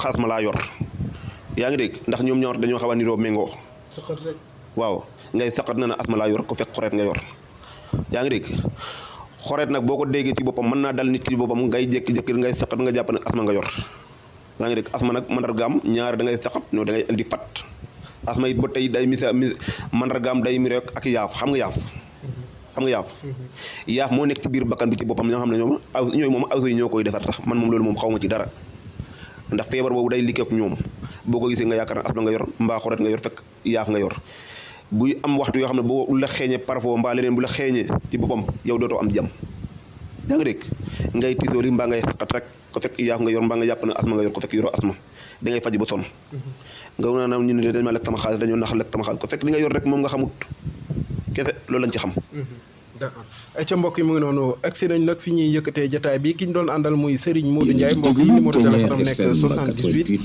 asma laa yor yaa ngi dégg ndax ñoom ñaar dañoo xaw a niroo méngoo saqat rek waaw ngay saqat na ne asma laa yor ko fekk xoreet nga yor yaa ngi dégg xoreet nag boo ko déggee ci boppam mën naa dal nit ki ci boppam ngay jékki-jékki ngay saqat nga jàpp ne asma nga yor yaa ngi dégg asma nag mandargaam ñaar da ngay saqat no da ngay indi fat asma it ba tey day misa mi mandargaam day mi rek ak yaaf xam nga yaaf xam nga yaaf yaaf moo nekk ci biir bakkan bi ci boppam ñoo xam ne ñoom aw ñooy moom aw yi ñoo koy defar tax man moom loolu moom xaw ma ci dara ndax feebar boobu day liggéey ak ñoom boo ko gisee nga yaakaar ne asma nga yor mbaa xoret nga yor fekk yaaf nga yor buy am waxtu yoo xam ne boo la xeeñee parfois mbaa leneen bu la xeeñee ci boppam yow dootoo am jàmm yaa ngi dégg ngay tiitooli mbaa ngay xaqat rek ko fekk yaaf nga yor mbaa nga jàpp ne asma nga yor ko fekk yoroo asma da ngay faj ba sonn nga naa na ñu ne dañ ma lekk sama xaalis dañoo nax lekk sama xaalis ko fekk li nga yor rek moom nga xamut kese loolu lañ ci xam d'accord ay ca mbokk yi mu ngi noonu agsi nañ nag fi ñuy yëkkatee jataay bi ki ñu doon àndal muy Serigne Modou Ndiaye mbokk yi numéro téléphone am nekk 78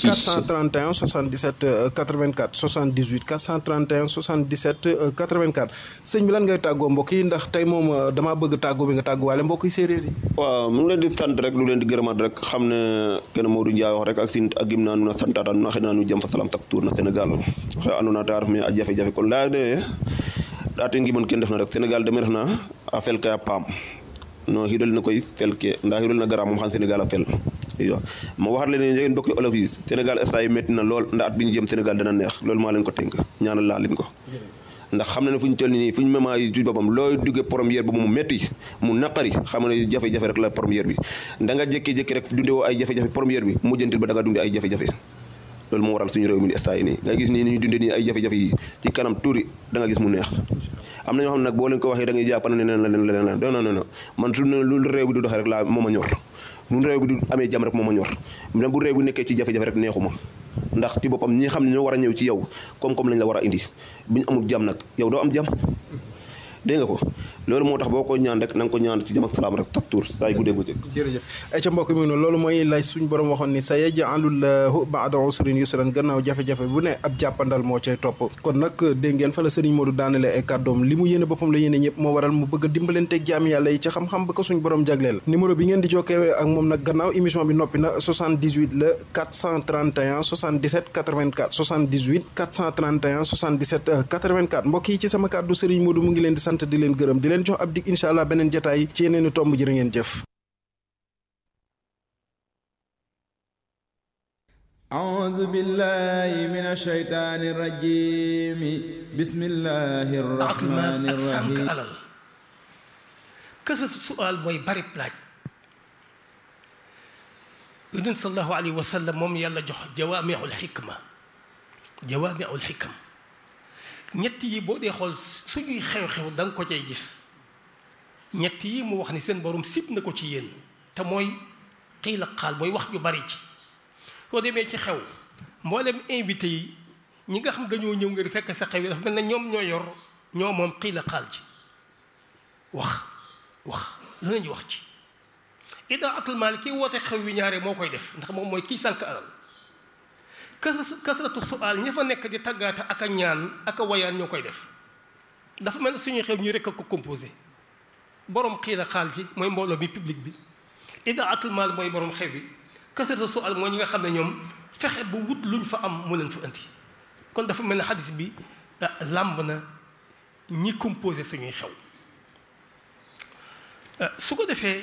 431 77 84 78 431 77 84 sëñ bi lan ngay tàggoo mbokk yi ndax tey moom damaa bëgg tàggoo bi nga tàgguwaale mbokk yi séeréer yi waaw mu ngi leen di sant rek lu leen di gërëmaat rek xam ne kenn Modou Ndiaye wax rek ak sin ak gim naa nu na santaata nu na xëy naa nu jëm fa salam tak tour na Sénégal waxe andoona ta ref me a jafe-jafe kon laya de ate ngimon ken ndef na rek Sénégal deme ref na a fel ke a paam no xidol na koy fel ke nda xidol na gara moom xam Sénégal a fel iyo ma waxat leen njegen mbokki olof yi Sénégal instant yi métti na lool nda at bi ñu jëm Sénégal dana neex loolu maa leen ko tënk ñaanal laa leen ko ndax xam na ne fu ñu toll nii fu ñu mema yi ci boppam looy duggee première ba mu métti mu naqari xam ne jafe-jafe rek la première bi da nga jékki-jékki rek dunde woo ay jafe-jafe première bi mujjantil ba da nga dunde ay jafe-jafe loolu moo waral suñu réew mi ni instant yi nii nga gis nii ni ñu dundee nii ay jafe-jafe yi ci kanam tuuri da nga gis mu neex am na ñoo xam ne nag boo leen ko waxee da ngay jàpp ne leneen la leneen la non non non man su lu réew bi du doxee rek laa moo ma ñor lu réew bi du amee jàmm rek moo ma ñor même bu réew bi nekkee ci jafe-jafe rek neexuma ndax ci boppam ñi xam ne ñoo war a ñëw ci yow koom-koom lañ la war a indi bu ñu amul jàmm nag yow doo am jàmm dégg nga ko loolu moo tax boo ko ñaan rek na nga ko ñaan ci jàmm ak salaam rek tak tuur saay guddee guddee jërëjëf ay ca mbokk mi noonu loolu mooy lay suñ borom waxoon ni sa yaj'alullahu ba'da usrin yusran gannaaw jafe-jafe bu ne ab jàppandal moo cay topp kon nag dégg ngeen fa la Serigne Modou daanale ay kàddoom li mu yéene boppam la yéene ñëpp moo waral mu bëgg a dimbalanteeg jaam yàlla yi ci xam-xam ba ko suñ borom jagleel numéro bi ngeen di jokkee ak moom nag gannaaw émission bi noppi na 78 la 431 77 84 78 431 77 84 mbokk yi ci sama kàddu Serigne Modou mu ngi leen di sant di leen gërëm di leen jox ab dig incha allah beneen jotaay ci yeneeni tomb jërë ngeen jëf أعوذ بالله من الشيطان الرجيم بسم الله الرحمن ak sànq الرحيم alal kasa sual mooy bari laaj yonent sallallahu alayhi wa sallam moom yàlla jox jawaamiul xikma jawaamiul xikam ñett yi boo dee xool suñuy xew-xew da nga ko cay gis ñett yi mu wax ni seen borom sib na ko ci yéen te mooy xiila xaal mooy wax ju bari ci soo demee ci xew mboolem invité yi ñi nga xam dañoo ñëw ngir fekk sa xew yi dafa mel ne ñoom ñoo yor ñoo moom xiila xaal ci wax wax lu nañu wax ci ida atul maal kii woote xew wi ñaare moo koy def ndax moom mooy kii sànq alal kas kasratu sual ña fa nekk di taggaate ak a ñaan ak a wayaan ñoo koy def dafa mel ne suñuy xew ñi rek a ko composé borom xiila xaal ci mooy mbooloo bi public bi ida atul maal mooy borom xew bi kasratu sual mooy ñi nga xam ne ñoom fexe bu wut luñ fa am mu leen fa indi kon dafa mel ne xadis bi làmb na ñi composé suñuy xew su ko defee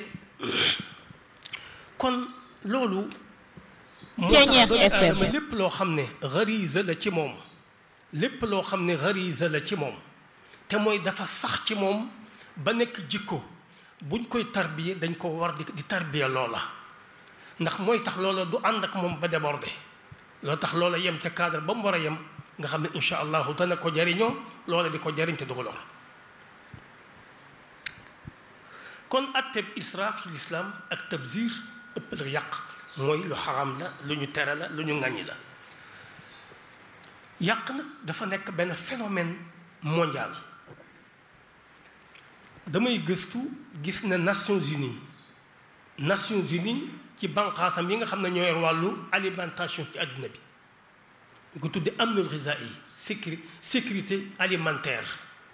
kon loolu moo tax doomu aadama lépp loo xam ne gariza la ci moom lépp loo xam ne gariza la ci moom te mooy dafa sax ci moom ba nekk jikko buñ koy tarbiye dañ ko war di di tarbiye loola ndax mooy tax loola du ànd ak moom ba débordé loolu tax loola yem ca cadre ba mu war a yem nga xam ne incha allahu dana ko jariñoo loola di ko jariñ te du ko lor kon atteb israaf ci lislaam ak tabzir ëppal ak yàq mooy lu xaram la lu ñu tere la lu ñu ŋàññi la yàq nag dafa nekk benn phénomène mondial damay gëstu gis na Nations Unies Nations Unies ci banqaasam yi nga xam ne ñoo yor wàllu alimentation ci àdduna bi ñu ko tudde amnul ghizaa'i sécurité sécurité alimentaire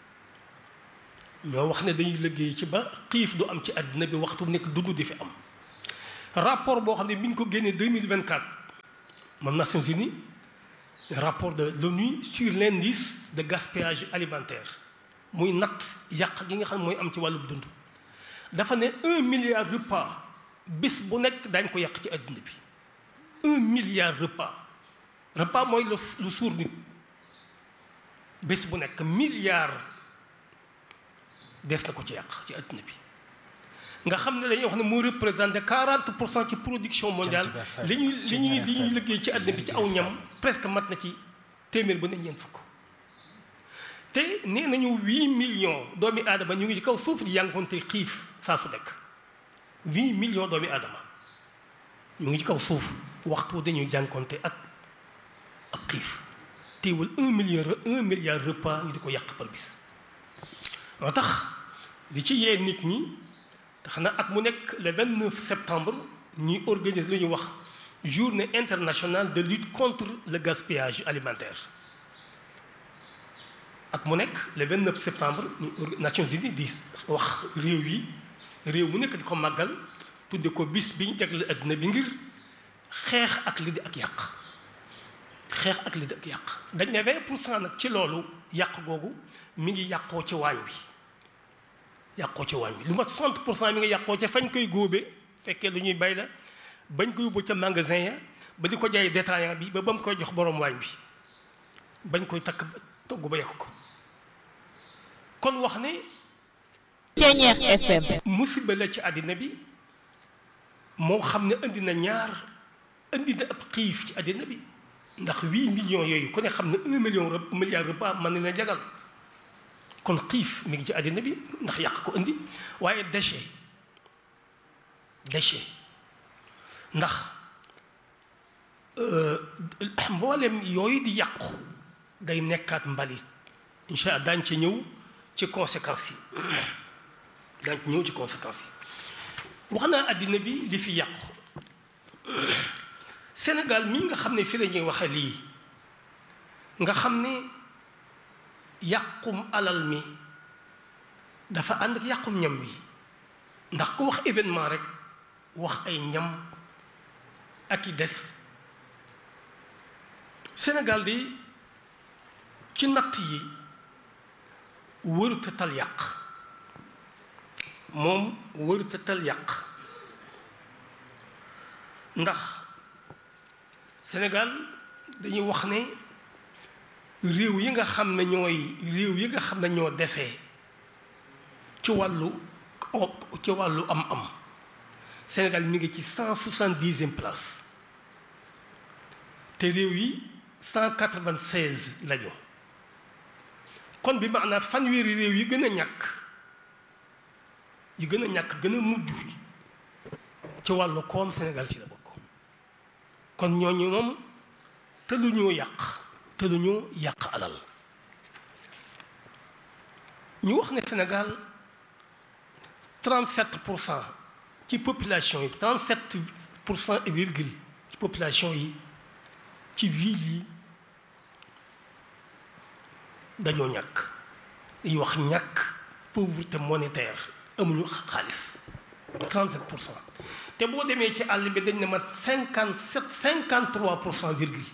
ñoo wax ne dañuy liggéey ci ba xiif du am ci àddina bi waxtu nekk dund di fi am rapport boo xam ne mi ngi ko génnee 2024 moom Nations Unies rapport de l'ONU sur l'indice de gaspillage alimentaire muy natt yàq gi nga xam ne mooy am ci wàllu dund dafa ne un milliard repas bés bu nekk daañ ko yàq ci àdduna bi un milliard repas repas mooy lu lu suur nit bés bu nekk milliard des na ko ci yàq ci àdduna bi nga xam ne dañuy wax ne moo représenté 40 pour cent ci production mondiale li ñuy li ñuy li ñuy liggéey ci àdduna bi ci aw ñam presque mat na ci téeméer bu ne ñeent fukk te nee nañu 8 millions doomi aadama ñu ngi ci kaw suuf di yànkoonte xiif saa su nekk 8 millions doomi aadama ñu ngi ci kaw suuf waxtu dañuy jànkoonte ak ab xiif teewul un milliard un milliard repas ñu di ko yàq par bis moo tax li ci yee nit ñi tax na at mu nekk le 29 septembre ñuy organise lu ñuy wax journée internationale de lutte contre le gaspillage alimentaire at mu nekk le 29 septembre ñu Nations Unies di wax réew yi réew mu nekk di ko màggal tudde ko bis bi ñu jagle àddina bi ngir xeex ak li di ak yàq xeex ak li di ak yàq dañ ne 20 pour cent nag ci loolu yàq googu mi ngi yàqoo ci waañ wi yàqoo ci waañ wi lu mat 60 pour cent mi ngi yàqoo ca fañ koy góobe fekkee lu ñuy bay la bañ ko yóbbu ca magasin ya ba di ko jaay détaillant bi ba ba mu koy jox borom waañ bi bañ koy takk togg ba yàq ko kon wax ne Ceeñeex FM musiba la ci àddina bi moo xam ne indi na ñaar indi na ab xiif ci àddina bi ndax huit millions yooyu ku ne xam ne un million milliard repas mën na jagal kon xiif mi ngi ci àddina bi ndax yàq ko indi waaye déchet déchet ndax mboolem yooyu di yàqu day nekkaat mbalit incha allah daañ ci ñëw ci conséquences yi daañ ci ñëw ci conséquences yi wax naa àddina bi li fi yàqu Sénégal mii nga xam ne fi la ñuy waxe lii nga xam ne yàqum alal mi dafa ànd ak yàqum ñam wi ndax ku wax événement rek wax ay ñam ak i des Sénégal di ci natt yi wërute tal yàq moom wërute tal yàq ndax Sénégal dañuy wax ne réew yi nga xam ne ñooy réew yi nga xam ne ñoo desee ci wàllu ci wàllu am-am Sénégal mi ngi ci cent soixante-dixième place te réew yi cent quatre-vingt-seize lañu kon bi maanaam fanweeri réew yi gën a ñàkk yi gën a ñàkk gën a mujj ci wàllu koom Sénégal ci la bokk kon ñooñu moom te lu ñoo yàq te lu ñoo yàq alal ñu wax ne Sénégal 37 pour cent ci population yi 37 pour cent et virgule ci population yi ci ville yi dañoo ñàkk dañuy wax ñàkk pauvreté monétaire amuñu xaalis 37 pour cent te boo demee ci àll bi dañ ne mat 57 53 pour cent virgule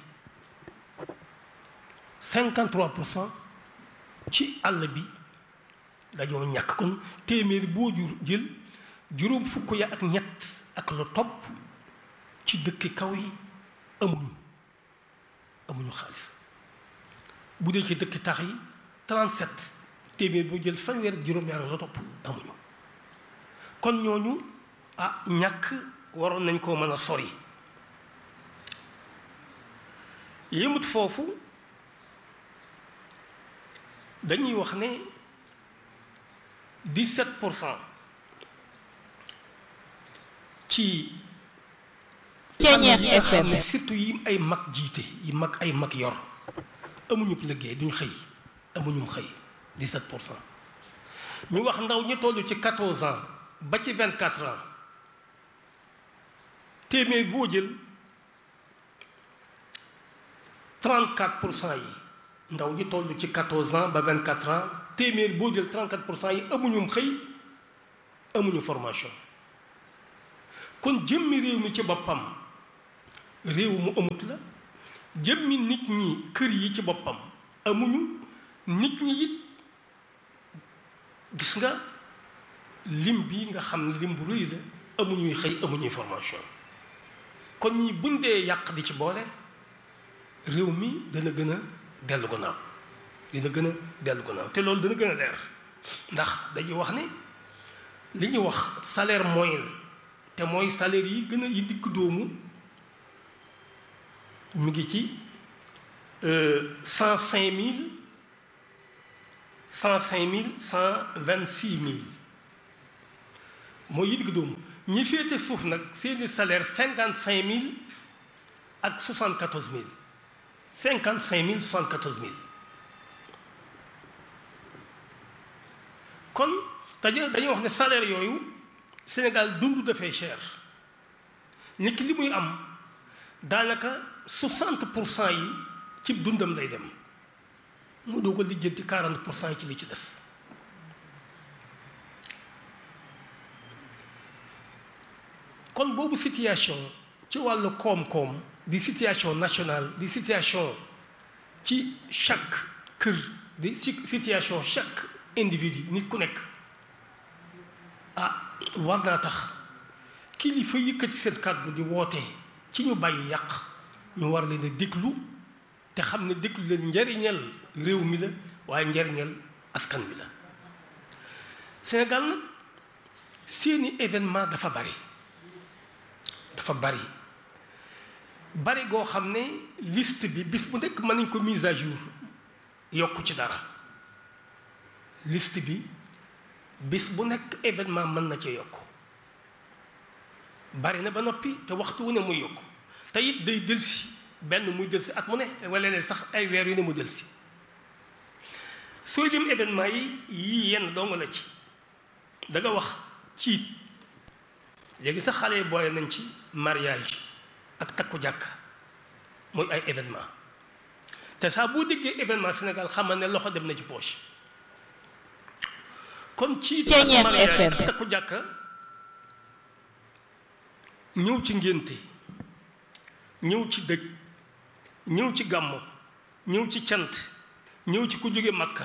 53 pour cent ci àll bi dañoo ñàkk kon téeméer boo jur jël juróom fukk ya ak ñett ak lu topp ci dëkki kaw yi amuñu amuñu xaalis bu dee ci dëkki tax yi 37 téeméer boo jël fanweer ak juróom-ñaar la topp amuñu kon ñooñu ah ñàkk waroon nañ koo mën a sori yëmut foofu dañuy wax ne 17 pour cent ci Ceeñeex famille yi nga xam FM ne surtout yi ay mag jiite yi mag ay mag yor amuñu liggéey duñ xëy amuñu xëy 17 pour cent ñu wax ndaw ñi toll ci 14 ans ba ci 24 ans téeméer boo jël 34 pour cent yi ndaw ñi toll ci 14 ans ba 24 ans téeméer boo jël 34 pour cent yi amuñu xëy amuñu formation kon jëmmi réew mi ci boppam réew mu amut la jëmmi nit ñi kër yi ci boppam amuñu nit ñi it gis nga lim bi nga xam lim bu rëy la amuñuy xëy amuñuy formation kon ñi buñ dee yàq di ci boole réew mi dana gën a dellu gannaaw dina gën a dellu gannaaw te loolu dana gën a leer ndax dañuy wax ne li ñuy wax salaire moyen te mooy salaire yi gën a yi dikk doomu mu ngi ci cent cinq mille cent cinq mille cent vingt six mille mooy yi digg doomu ñi féete suuf nag seeni salaire cinquante cinq mille ak soixante quatorze mille cinquante cinq mille soixante quatorze mille kon dañuy dañuy wax ne salaire yooyu Sénégal dund dafay cher nit ki li muy am daanaka soixante pour cent yi ci dundam lay dem mu doo ko lijjanti quarante pour cent yi ci li ci des kon boobu situation ci wàllu koom-koom di situation nationale di situation ci chaque kër di situation chaque individu nit ku nekk ah war naa tax kilifa yëkkati seen kàddu di woote ci ñu bàyyi yàq ñu war leen a déglu te xam ne déglu leen njariñal réew mi la waaye njariñal askan bi la Sénégal nag seeni événement dafa bari dafa bari bari goo xam ne liste bi bis bu nekk mën nañ ko mise à jour yokku ci dara liste bi bis bu nekk événement mën na ci yokk bari na ba noppi te waxtu wu ne muy yokk te it day delsi benn muy delsi at mu ne wala leen sax ay weer yu ne mu delsi sooy lim événement yi yii yenn dong la ci da nga wax ciit léegi sax xale yi boole nañ ci mariage ak takku jàkk mooy ay événement te saa boo déggee événement Sénégal xamal ne loxo dem na ci poche kon ci mariage ak takku jàkka ñëw ci ngénte ñëw ci dëj ñëw ci gàmmo ñëw ci cant ñëw ci ku jóge Makka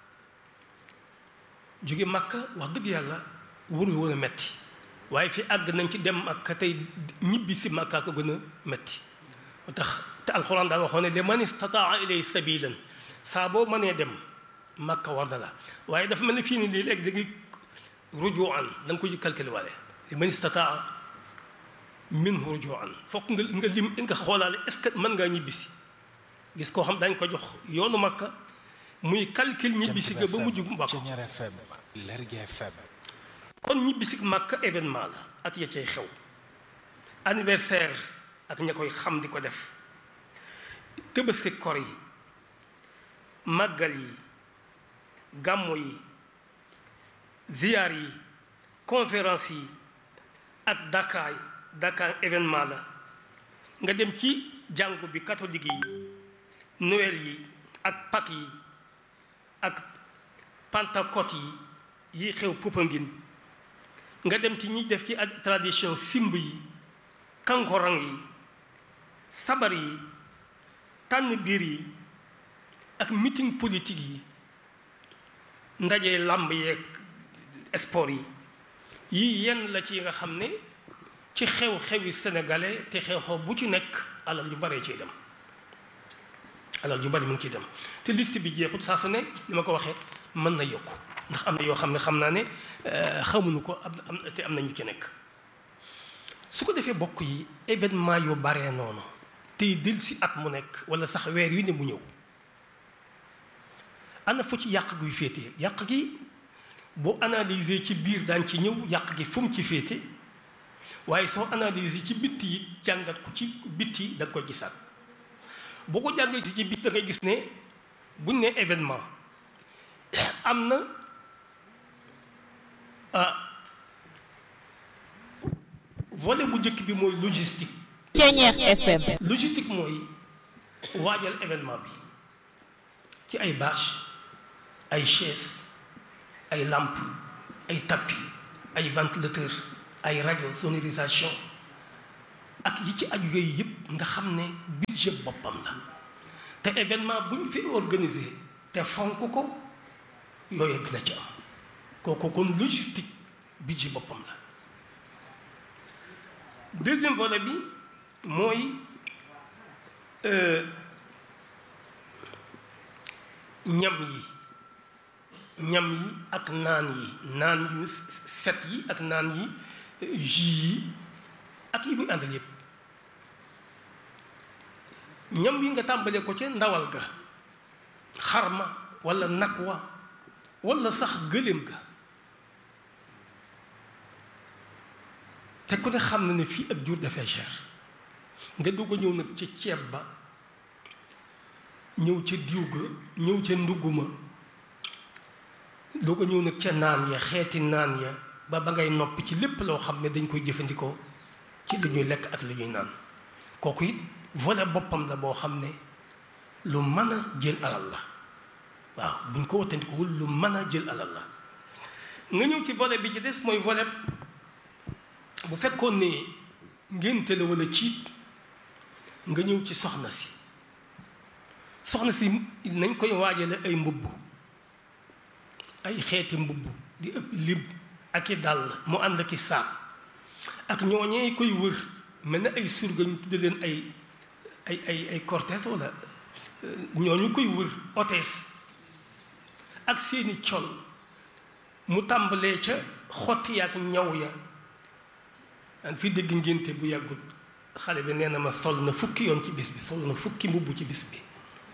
jóge Makka wax dëgg yàlla wuru woon a metti waaye fi àgg nañ ci dem Makka tey ñibbi si Makka ko gën a metti moo tax te alxuraan daa waxoon ne li man istataa ilay sabilan saa boo mënee dem Makka war na la waaye dafa mel ne fii nii lii léegi da ngay rujuan da nga ko ci calculé waale li man istataa minhu rujuan fokk nga nga lim nga xoolaale est-ce que mën ngaa ñibbisi gis koo xam dañ ko jox yoonu Makka muy calcul ñibbisi ga ba mujj mbokk kon ñibbisi Makka événement la ak ya cay xew anniversaire ak ña koy xam di ko def Tabaski kor yi màggal yi gàmmu yi ziyaar yi conférence yi ak Dakar Dakar événement la nga dem ci jàngu bi catholique yi Noël yi ak Pâques yi ak Pentecôte yi yi xew Popenguine nga dem ci ñi def ci tradition simb yi kankorang yi sabar yi tànn biir yi ak meeting politique yi ndaje làmb yeeg sport yi yii yenn la ci nga xam ne ci xew-xewi sénégalais te xew-xew bu ci nekk alal ju baree ciy dem alal ju bari mu ngi ciy dem te liste bi jeexut saa su ne ni ma ko waxee mën na yokku ndax am na yoo xam ne xam naa ne xamuñu ko am te am na ñu ci nekk su ko defee bokk yi événement yu baree noonu tey del si at mu nekk wala sax weer yu ne mu ñëw ana fu ci yàq guy féete yàq gi boo analyser ci biir daan ci ñëw yàq gi fu mu ci féete waaye soo analyser ci bitti yi jàngat ko ci bitti da nga koy gisaat boo ko jàngatee ci bitti da ngay gis ne buñ ne événement am na volet bu njëkk bi mooy logistique. Ceeñeex FM. logistique mooy waajal événement bi ci ay bâche ay chaise ay lampe ay tapis ay ventilateur ay rajo sonorisation ak yi ci aju yooyu yëpp nga xam ne budget boppam la te événement bu ñu fi organisé te fonk ko yooyu dina ci am kooku kon logistique budget boppam la deuxième volet bi mooy ñam yi ñam yi ak naan yi naan yu set yi ak naan yi jus yi ak yi muy àndal yépp ñam yi nga tàmbalee ko ca ndawal ga xarma walla nag wa walla sax gëléem ga te ku ne xam na ne fii ak jur dafay cher nga dugg a ñëw nag ca ceeb ba ñëw ca diw ga ñëw ca ndugg ma doo ko ñëw nag ca naan ya xeeti naan ya ba ba ngay noppi ci lépp loo xam ne dañ koy jëfandikoo ci li ñuy lekk ak li ñuy naan kooku it volet boppam la boo xam ne lu mën a jël alal la waaw buñ ko wattandikuwul lu mën a jël alal la nga ñëw ci volet bi ci des mooy volet bu fekkoon ne ngénte la walla ciit nga ñëw ci soxna si soxna si nañ koy waajale ay mbubb ay xeeti mbubb di ëpp lim ak i dàll mu ànd ak i saak ak ñooñee koy wër mel na ay surga ñu tudde leen ay ay ay ay cortège walla ñooñu koy wër hôtesse ak seeni col mu tàmbalee ca xotti ak ñaw ya ak fi dégg ngénte bu yàggut xale bi nee na ma sol na fukki yoon ci bis bi sol na fukki mbubb ci bis bi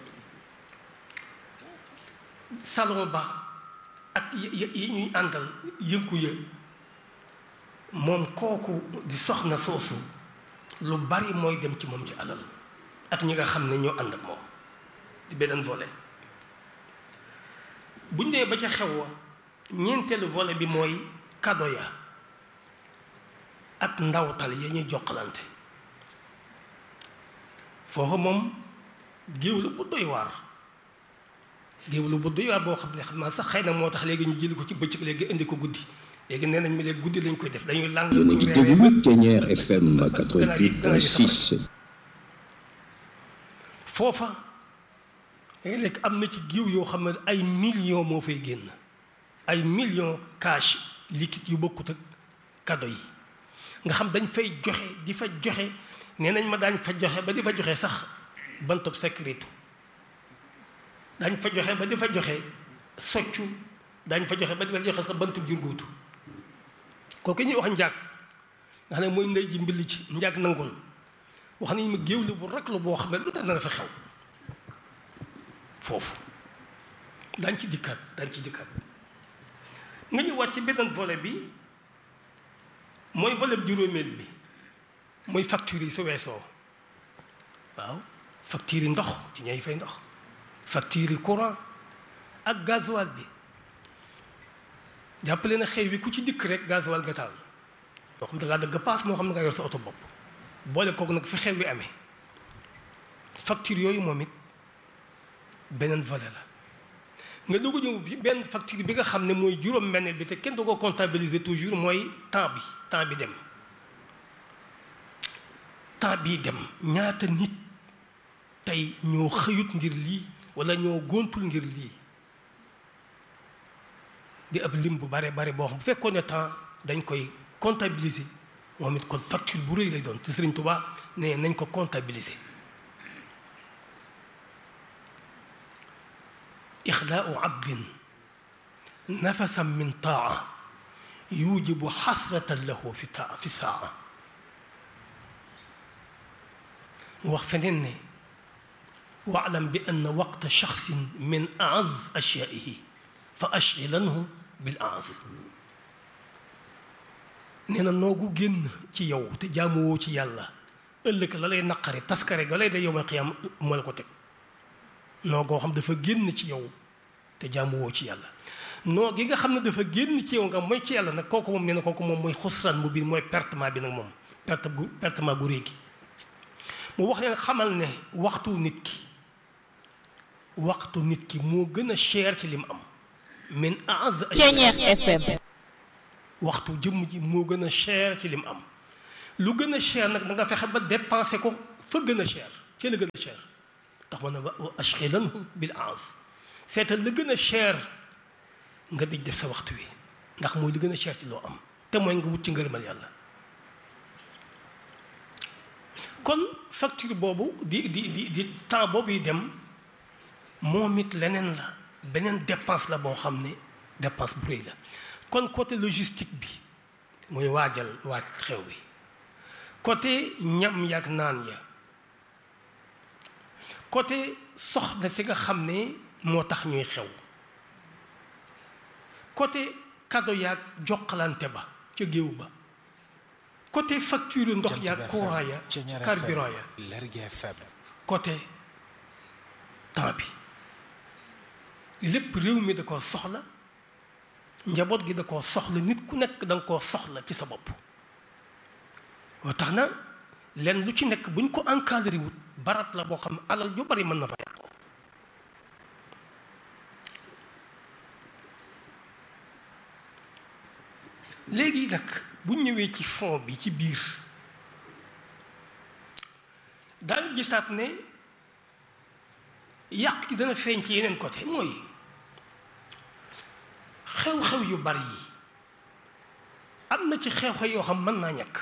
salon ba ak yi ñuy àndal yëngu ya moom kooku di soxna soosu lu bari mooy dem ci moom ci alal ak ñi nga xam ne ñoo ànd ak moom di beneen volet buñ dee ba ca xew wa ñeenteelu volet bi mooy kado ya ak ndawtal ya ñuy jokkalante foofu moom géew la bu doy waar géew la bu doy waar boo xam ne xam naa sax xëy na moo tax léegi ñu jëli ko ci bëccëg léegi indi ko guddi léegi nee nañ mi léegi guddi lañ koy def dañuy làng yéen a ngi déglu Thiéniere FM 88.6 foofa léeg am na ci géew yoo xam ne ay millions moo fay génn ay millions cash liquide yu bokkut ak cadeau yi nga xam dañ fay joxe di fa joxe nee nañ ma daañ fa joxe ba di fa joxe sax bantub sécurité daañ fa joxe ba di fa joxe soccu daañ fa joxe ba di fa joxe sax bantub jurgóotu kooku ñuy wax njaag nga xam ne mooy ndey ji mbilli ci njaag nangul wax nañ ma géew la bu rak la boo xam ne lu tax dana fa xew foofu daañ ci dikkaat daañ ci dikkaat nga ñu wàcc beneen volet bi mooy volet juróomeel bi mooy factures yi su weesoo waaw factures yi ndox ci ñooy fay ndox factures yi courant ak gasoil bi jàppale na xëy wi ku ci dikk rek gasoil nga taal moo xam ne dangaa dëgg paas moo xam ne nga yor sa oto bopp boole kooku nag fi xew wi amee facture yooyu moom it beneen volet la nga doog a ñëw benn facture bi nga xam ne mooy juróom-benn bi te kenn du ko comptabiliser toujours mooy temps bi temps bi dem temps bii dem ñaata nit tey ñoo xëyut ngir lii walla ñoo gontul ngir lii di ab lim bu bare bare boo xam bu fekkoon ne temps dañ koy comptabiliser moom it kon facture bu rëy lay doon te Sëriñ Tuubaa ne nañ ko comptabiliser ixlaau abdin nafasan min taa yujibu xasratan lahu fi taa fi saa mu wax feneen ne waalam bi ann waqta shaxsin min aaz ashyaihi fa ashgilanhu bil aaz nee na noogu génn ci yow te jaamuwoo ci yàlla ëllëg la lay naqari taskare ga lay da yowmal qiyaam moo la ko teg noo goo xam dafa génn ci yow te jaamuwoo ci yàlla noo gi nga xam ne dafa génn ci yow nga mooy ci yàlla nag kooku moom nee na kooku moom mooy xusraan mu biir mooy pertement bi nag moom perte gu pertement gu réegi mu wax leen xamal ne waxtu nit ki waxtu nit ki moo gën a cher ci li mu am min aaz Thiéniere FM waxtu jëmm ji moo gën a cher ci li mu am lu gën a cher nag da nga fexe ba dépensé ko fa gën a cher ci la gën a cher tax ma ne wa ashghilanhum bil aas seetal la gën a cher nga di def sa waxtu wi ndax mooy li gën a cher ci loo am te mooy nga wut ci ngërëmal yàlla kon facture boobu di di di di temps boobu yi dem moom it leneen la beneen dépense la boo xam ne dépense bu rëy la kon côté logistique bi muy waajal waaj xew bi côté ñam yaag naan ya côté soxna si nga xam ne moo tax ñuy xew côté cadeau yaag jokkalante ba ca géew ba côté facture ndox yaag courant ya carburant ya côté temps bi lépp réew mi da koo soxla njaboot gi da koo soxla nit ku nekk da nga koo soxla ci sa bopp waa tax na lenn lu ci nekk bu ñu ko encadré wut barab la boo xam ne alal ju bari mën na fa yàqu léegi nag bu ñëwee ci fond bi ci biir daañu gisaat ne yàq gi dana feeñ ci yeneen côté mooy xew-xew yu bari yi am na ci xew-xew yoo xam mën naa ñàkk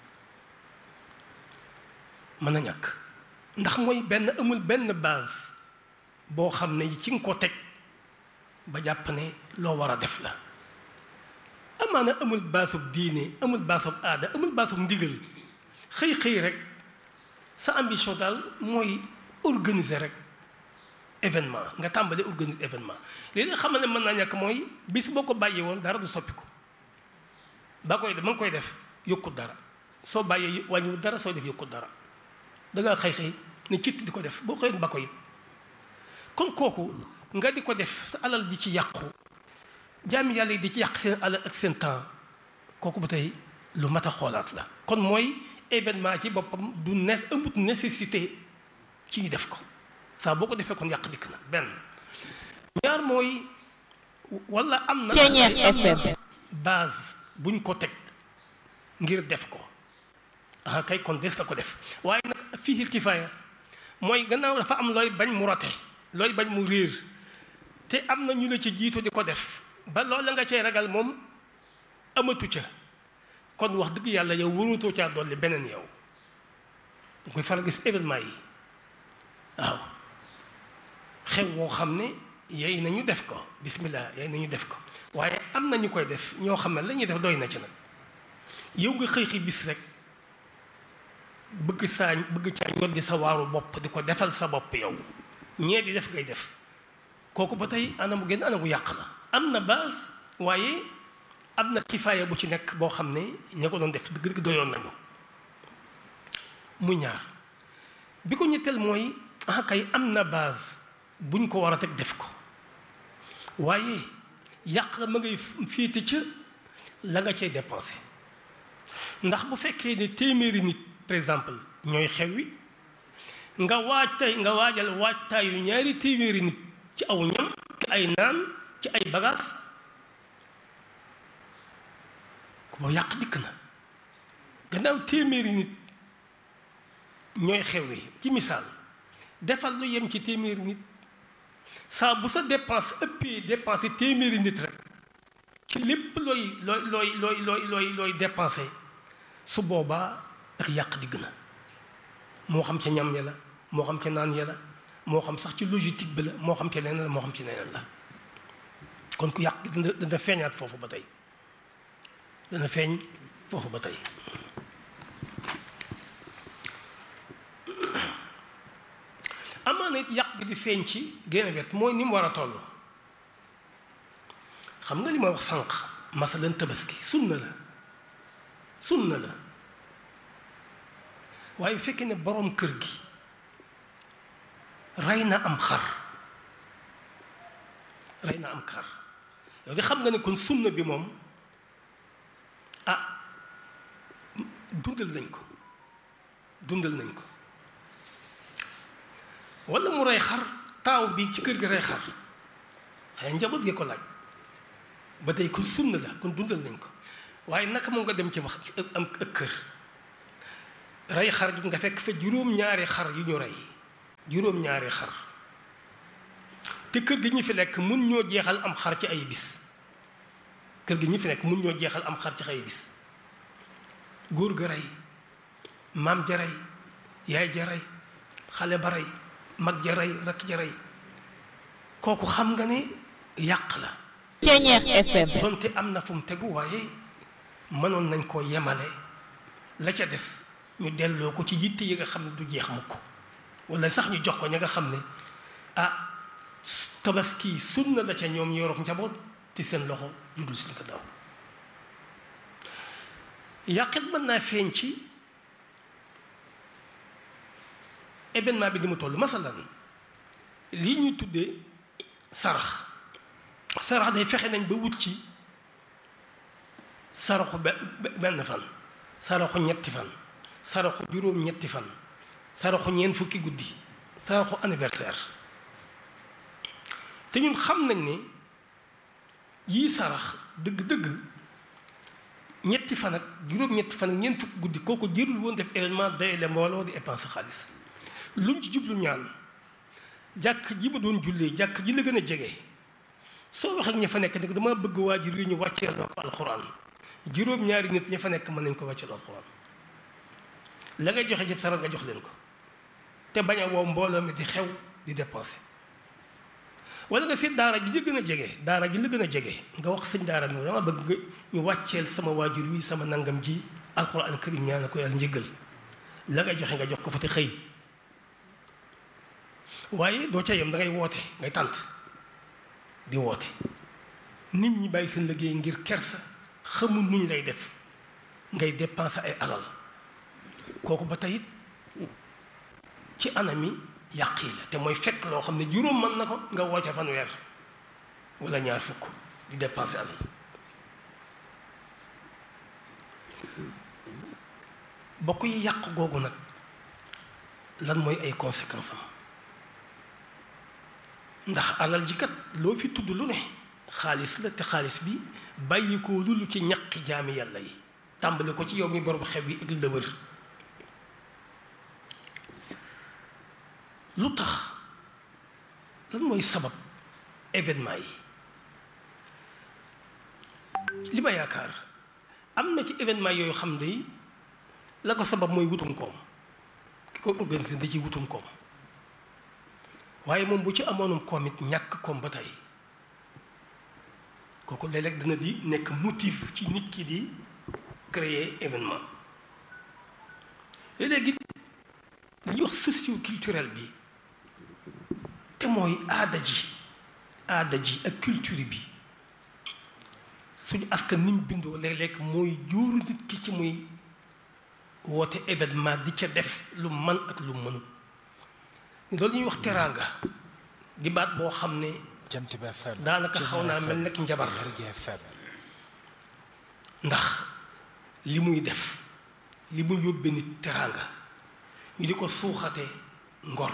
mën na ñàkk ndax mooy benn amul benn base boo xam ne ci nga ko teg ba jàpp ne loo war a def la amaana amul baasub diine amul baasub aada amul baasub ndigal xëy xëy rek sa ambition daal mooy organiser rek événement nga tàmbali organiser événement léegi nga xam ne mën naa ñàkk mooy bis boo ko bàyyee woon dara du soppi ko ba koy def ma ngi koy def yokkut dara soo bàyyee wàññiwut dara soo def yokkut dara da ngaa xëy xëy ne citt di ko def boo xëyoon ba ko it kon kooku nga di ko def sa alal di ci yàqu jaami yàlla yi di ci yàq seen alal ak seen temps kooku ba tey lu mat a xoolaat la kon mooy événement ci boppam du nes amut nécessité ci ñu def ko saa boo ko defee kon yàq dikk na benn ñaar mooy wala am na FM base buñ ko teg ngir def ko ah kay kon des na ko def waaye nag fii kifaaya mooy gannaaw dafa am looy bañ mu rote looy bañ mu réer te am na ñu la ci jiitu di ko def ba loolu nga cay ragal moom amatu ca kon wax dëgg yàlla yow warutoo caa dolli beneen yow da koy faral gis événement yi waaw xew woo xam ne yey nañu def ko bismillah yey nañu def ko waaye am na ñu koy def ñoo xam ne la ñuy def doy na ci nag yow nga xëy xi bis rek bëgg saa bëgg caa ñor di sa waaru bopp di ko defal sa bopp yow ñee di def ngay def kooku ba tey anam gën anam bu yàq la am na base waaye am na kifaaya bu ci nekk boo xam ne ña ko doon def dëgg dëgg doyoon nañu mu ñaar bi ko ñetteel mooy ah kay am na base buñ ko war a teg def ko waaye yàq ma ngay féete ca la nga cay dépensé ndax bu fekkee ne téeméeri nit par exemple ñooy xew wi nga waaj tey nga waajal waajtaayu ñaari téeméeri nit ci aw ñam ci ay naan ci ay bagages ku boo yàq dikk na gannaaw téeméeri nit ñooy xew wi ci misaal defal lu yem ci téeméeri nit saa bu sa dépense ëppee dépensé téeméeri nit rek ci lépp looy looy looy looy looy looy looy dépensé su boobaa ak yàq digg na moo xam ca ñam ya la moo xam ca naan ya la moo xam sax ci logistique bi la moo xam ca leneen la moo xam ci leneen la kon ku yàq dana dana feeñaat foofu ba tey dana feeñ foofu ba tey amaana it yàq gi di feeñ ci génn wet mooy ni mu war a toll xam nga li ma wax sànq masalan tabaski sunna la sunna la waaye bu fekkee ne boroom kër gi rey na am xar rey na am xar yow di xam nga ne kon sunna bi moom ah dundal nañ ko dundal nañ ko walla mu rey xar taaw bi ci kër gi rey xar xëy njaboot gee ko laaj ba tey kon sunna la kon dundal nañ ko waaye naka moom nga dem ci wax am ak kër rey xar gi nga fekk fa juróom-ñaari xar yu ñu rey juróom-ñaari xar te kër gi ñu fi lekk mun ñoo jeexal am xar ci ay bis kër gi ñu fi nekk mun ñoo jeexal am xar ci ay bis góor ga rey maam ja rey yaay ja rey xale ba rey mag ja rey rakk ja rey kooku xam nga ne yàq la Ceñeex FM donte am na fu mu tegu waaye mënoon nañ koo yemale la ca des ñu delloo ko ci yitte yi nga xam ne du jeex mukk wala sax ñu jox ko ña nga xam ne ah tabaski sunna la ca ñoom yorob njaboot ci seen loxo judul suñ ko daw yàqit mën naa feeñ ci événement bi di mu toll masalan lii ñuy tuddee sarax sarax day fexe nañ ba wut ci saraxu benn fan saraxu ñetti fan saraxu juróom ñetti fan saraxu ñeent fukki guddi saraxu anniversaire te ñun xam nañ ne yii sarax dëgg-dëgg ñetti fan ak juróom ñetti fan ak ñeent fukki guddi kooku jërul woon def événement day le mbooloo di dépense xaalis luñ ci jublu ñaan jàkk ji ma doon jullee jàkk ji la gën a jege soo wax ak ña fa nekk nag dama bëgg waajur yi ñu wàcceel loo ko alxuraan juróom-ñaari nit ña fa nekk mën nañ ko wàcceel alxuraan la ngay joxe jëpp saral nga jox leen ko te bañ a wow mbooloo mi di xew di dépenser wala nga seet daara ji la gën a jege daara ji la gën a jege nga wax sëñ daara bi dama bëgg nga ñu wàcceel sama waajur wi sama nangam ji alxuraan karim ñaan ko yàlla njëggal la ngay joxe nga jox ko fa te xëy waaye doo ca yem da ngay woote ngay tànt di woote nit ñi bàyyi seen liggéey ngir kersa xamul nuñ lay def ngay dépenser ay alal kooku ba tey ci anami yàq yi la te mooy fekk loo xam ne juróom mën na ko nga woote fanweer wala ñaar fukk di dépenser alal bokk yi yàq googu nag lan mooy ay conséquences am ndax alal ji kat loo fi tudd lu ne xaalis la te xaalis bi bàyyi ko lulu ci ñaqi jaami yàlla yi tàmbali ko ci yow mi borom xew yi ak la wër lu tax lan mooy sabab événement yi li ma yaakaar am na ci événement yooyu xam ne la ko sabab mooy wutum koom ki ko organisé da ciy wutum koom waaye moom bu ci amoonum koom it ñàkk koom ba tey kooku léeg-léeg dana di nekk motif ci nit ki di créer événement léeg-léegi li ñuy wax socio culturel bi te mooy aada ji aada ji ak culture bi suñu askan ni mu bindoo léeg-léeg mooy jóoru nit ki ci muy woote événement di ca def lu man ak lu mënut loolu ñuy wax teraanga di baat boo xam ne daanaka xaw naa mel nag njabar ndax li muy def li muy yóbbe nit teraanga ñu di ko suuxate ngor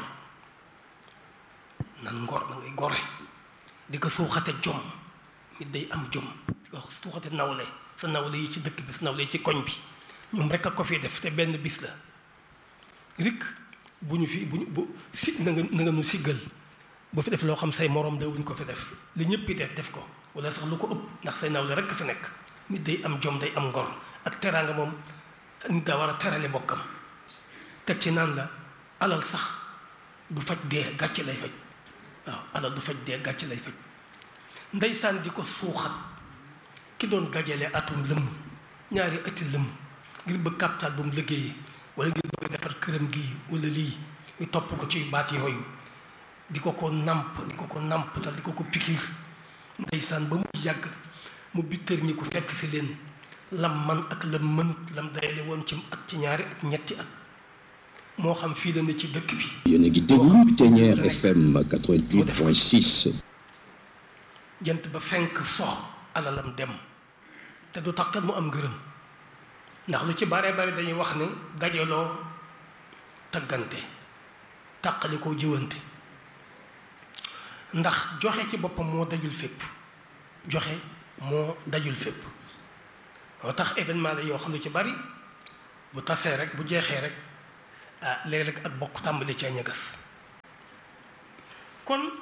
nan ngor da ngay gore di ko suuxate jom nit day am jom di ko suuxate nawle sa nawle yi ci dëkk bi sa nawle yi ci koñ bi ñoom rek a ko fi def te benn bis la rik bu ñu fi bu ñu bu si na nga na nga nu siggal bu fi def loo xam say morom da wuñ ko fi def li ñëpp def def ko wala sax lu ko ëpp ndax say nawle rek fi nekk nit day am jom day am ngor ak teraanga moom nit daa war a terale bokkam teg ci naan la alal sax du faj dee gàcce lay faj waaw alal du faj dee gàcce lay faj ndeysaan di ko suuxat ki doon dajale atum lëmm ñaari ati lëmm ngir bëgg capital bu mu liggéeyee wala ngir bëgg defar këram gii wala lii ñu topp ko ci baat yooyu di ko ko namp di ko ko nampatal di ko ko pikiir ndeysaan ba mu yàgg mu bittër ñi ku fekk si leen lam man ak lam mënut lam dayale woon ci at ci ñaari at ñetti at moo xam fii la ne ci dëkk bi yéen a ngi déglu Ténière FM 88.6 jant ba fenk sox alalam dem te du tax kat mu am ngërëm ndax lu ci bare bare dañuy wax ne dajaloo taggante tàqali koo jëwante ndax joxe ci boppam moo dajul fépp joxe moo dajul fépp moo tax événement la yoo xam ne ci bari bu tasee rek bu jeexee rek ah léeg-léeg ak bokk tàmbali cee ñagas kon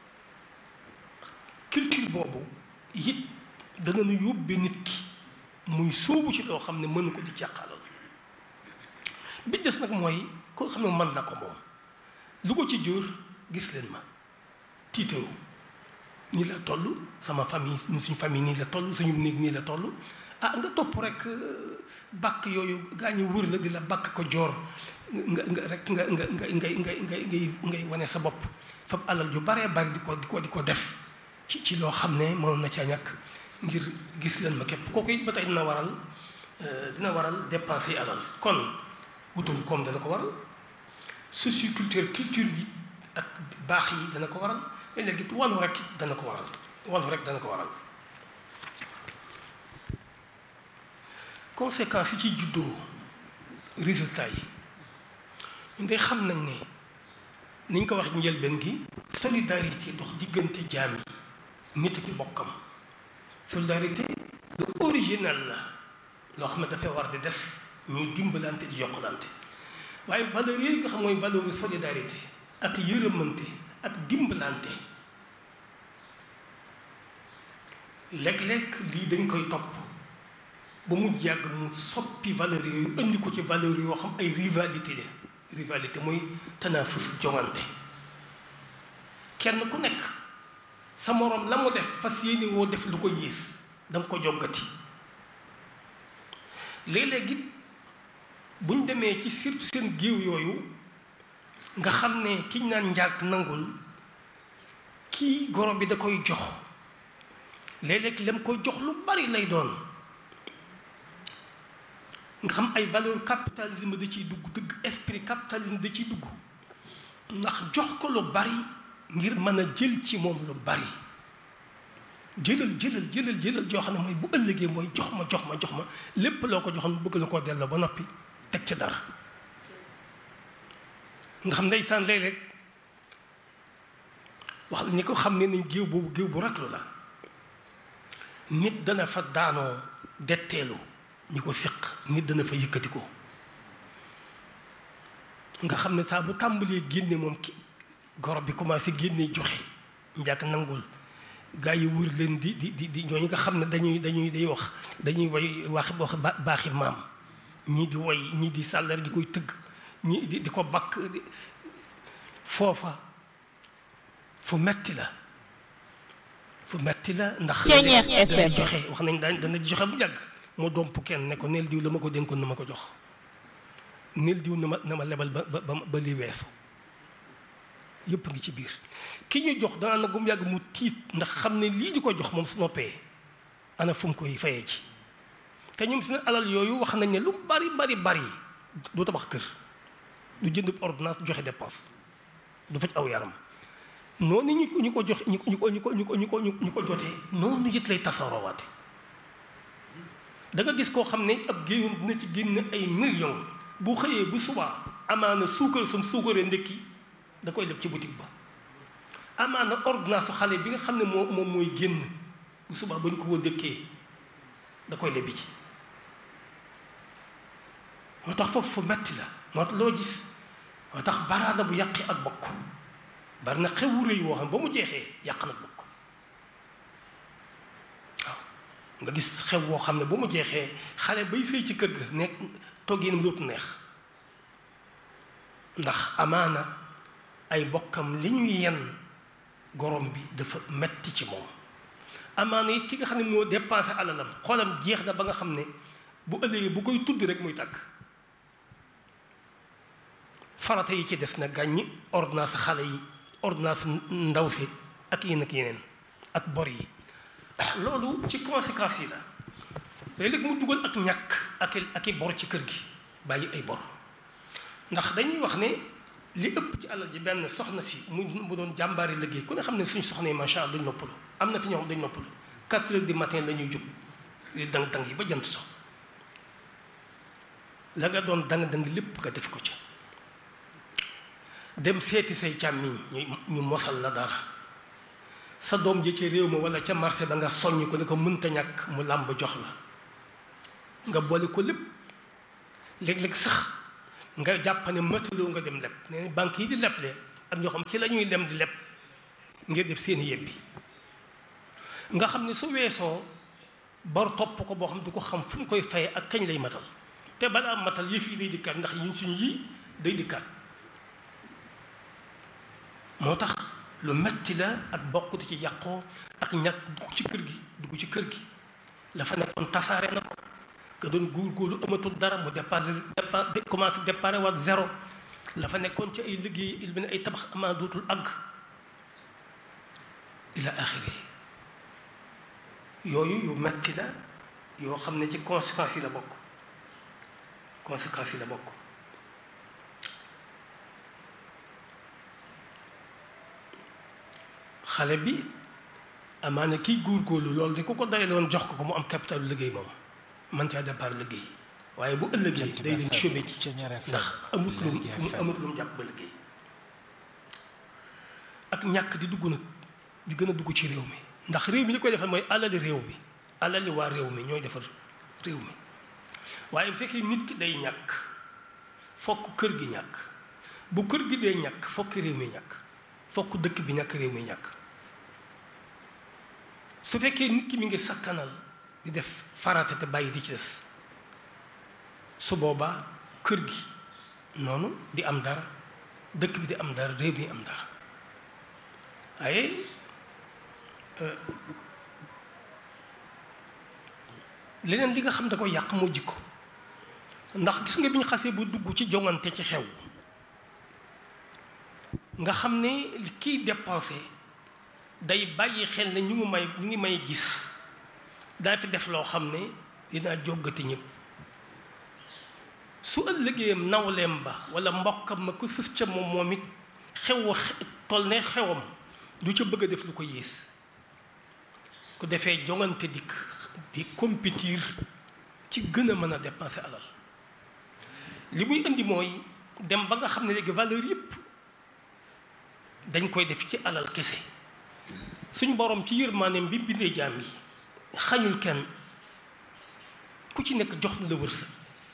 culture boobu it dana nu yóbbee nit ki muy sóobu ci loo xam ne mën ko di càqalal bi des nag mooy koo xam ne mën na ko moom lu ko ci jur gis leen ma tiitaru nii la toll sama famille suñu famille nii la toll suñu néeg nii la toll ah nga topp rek bàkk yooyu gaa ñu wër la di la bàkk ko joor nga nga rek nga nga nga ngay ngay ngay ngay ngay wane sa bopp fab alal ju baree bari di ko di ko di ko def ci ci loo xam ne mënoon na caa ñàkk ngir gis leen ma képp kooku it ba tey dina waral dina waral dépenser alal kon wutum koom dana ko waral socioculture culture bi ak baax yi dana ko waral léegi wàllu rek dana ko waral wàllu rek dana ko waral conséquences yi ci juddoo résultat yi ñun day xam nañ ne ni ñu ko wax njëlbeen gi solidarité dox diggante jaam yi nit ki bokkam solidarité lu original la loo xam ne dafay war di def ñuy dimbalante di yokkalante waaye valeur yooyu nga xam mooy valeur solidarité ak yërëmante ak dimbalante léeg-léeg lii dañ koy topp ba mu yàgg mu soppi valeur yooyu indi ko ci valeur yoo xam ay rivalité la rivalité mooy tanafus jongante kenn ku nekk sa moroom la mu def fas yéene woo def lu ko yées da nga ko joggati léeg-léeg it buñ demee ci surtout seen géew yooyu nga xam ne kiñ naan njaag nangul kii goro bi da koy jox léeg-léeg lam koy jox lu bari lay doon nga xam ay valeur capitalisme da ciy dugg dëgg esprit capitalisme da ciy dugg ndax jox ko lu bari ngir mën a jël ci moom lu bari jëlal jëlal jëlal jëlal joo xam ne mooy bu ëllëgee mooy jox ma jox ma jox ma lépp loo ko joxoon bëgg la koo delloo ba noppi teg ca dara nga xam ndeysaan léeg-léeg wax ni ko xam ne nañ géew boobu géew bu raglu la nit dana fa daanoo detteelu ñi ko siq nit dana fa yëkkati ko nga xam ne saa bu tàmbalee génne moom ki goro bi commencé génne joxe njàkk nangul gaa yi wër leen di di di di ñooñu nga xam ne dañuy dañuy day wax dañuy way wax wax baaxi maam ñii di woy ñii di sàllar di koy tëgg ñii di di ko bakk foofa fu metti la fu metti la ndax dana joxe wax nañ daan dana joxe bu jàgg moo domp kenn ne ko neel diw la ma ko dénkoon na ma ko jox neel diw na ma na ma lebal ba ba ba li weesu yëpp ngi ci biir ki ñu jox dana na gum yàgg mu tiit ndax xam ne lii di ko jox moom su noppee ana fu mu koy fayee ci te ñoom seen alal yooyu wax nañ ne lu bari bari bari du tabax kër du jënd ordonnance joxe dépense du faj aw yaram noonu ñu ko ñu ko jox ñu ko ñu ko ñu ko ñu ko ñu ko jotee noonu it lay tasaaroowaate da nga gis koo xam ne ab géewam dina ci génn ay millions bu xëyee bu subaa amaana suukar sum suukaree ndekki da koy leb ci boutique ba amaana ordonnance xale bi nga xam ne moo moom mooy génn bu subaa ba ñu ko ko dëkkee da koy lebi ci moo tax foofu fu metti la moo tax loo gis moo tax baraada bu yàqi ak bokk bari na xewu rëy woo xam ba mu jeexee yàq nag bokk waaw nga gis xew woo xam ne ba mu jeexee xale bay sëy ci kër ga nekk toggeenam dootu neex ndax amaana ay bokkam li ñuy yenn gorom bi dafa metti ci moom amaana it ki nga xam ne moo dépensé alalam xoolam jeex na ba nga xam ne bu ëllëgee bu koy tudd rek muy tàgg farata yi ci des na gàññi ordonnance xale yi ordonnance ndaw si ak yenn ak yeneen ak bor yi loolu ci conséquences yi la léeg-léeg mu dugal ak ñàkk ak ak i bor ci kër gi bàyyi ay bor ndax dañuy wax ne li ëpp ci alal ji benn soxna si mu mu doon jàmbaari liggéey ku ne xam ne suñ soxna yi macha allah duñ noppalu am na fi ñoo xam dañ noppalu quatre heures du matin la ñuy jóg di dang dang yi ba jant so la nga doon dang dang lépp nga def ko ci dem seeti say càmmiñ ñu ñu mosal la dara sa doom ji ci réew ma wala ca marché ba nga soññ ko ne ko mënta ñàkk mu làmb jox la nga boole ko lépp léeg-léeg sax nga jàpp ne mataloo nga dem leb ne banque yi di leble am ñoo xam ci la ñuy dem di leb ngir def seen yebbi nga xam ne su weesoo bor topp ko boo xam du ko xam fu mu koy fay ak kañ lay matal te balaa matal yëf yi day dikkaat ndax ñun suñu yii day dikkaat moo tax lu metti la ak bokk di ci yàqoo ak ñàkk dugg ci kër gi dugg ci kër gi la fa nekkoon tasaare na ko nga doon góorgóorlu amatul dara mu dépassé dépa commencé déparé waat zéro la fa nekkoon ci ay liggéey il ne ay tabax amaa dootul àgg ila axiri yooyu yu metti la yoo xam ne ci conséquences yi la bokk conséquences yi la bokk xale bi amaana kiy góorgóorlu loolu de ku ko dayaloon jox ko ko mu am capital liggéey moom man caa départ liggéey waaye bu ëllëgee day dem chômé ci ndax amut lu mu amut lu mu jàpp ba liggéey ak ñàkk di dugg nag di gën a dugg ci réew mi ndax réew mi li koy defar mooy alali réew mi alali waa réew mi ñooy defar réew mi waaye bu fekkee nit ki day ñàkk fokk kër gi ñàkk bu kër gi dee ñàkk fokk réew mi ñàkk fokk dëkk bi ñàkk réew mi ñàkk su fekkee nit ki mi ngi sakkanal di def farata te bàyyi di ci des su boobaa kër gi noonu di am dara dëkk bi di am dara réew mi am dara waaye leneen li nga xam da ko yàq moo jikko ndax gis nga bi ñu xasee bu dugg ci jongante ci xew nga xam ne kiy dépensé day bàyyi xel ne ñu ngi may ñu ngi may gis daa fi def loo xam ne dinaa jógati ñëpp su ëllëgeem nawleem ba wala mbokkam ma ko sës ca moom moom it xew toll ne xewam du ca bëgg a def lu ko yées ku defee jongante dikk di compétir ci gën a mën a dépenser alal li muy indi mooy dem ba nga xam ne léegi valeur yëpp dañ koy def ci alal kese suñ borom ci yërmaaneem bi bindee jaam yi xañul kenn ku ci nekk jox na la wërsëg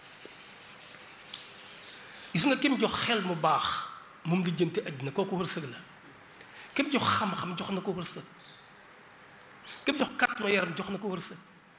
gis nga kem jox xel mu baax moom li jënte àddina kooku wërsëg la kem jox xam-xam jox na ko wërsëg kem jox kàttanu yaram jox na ko wërsëg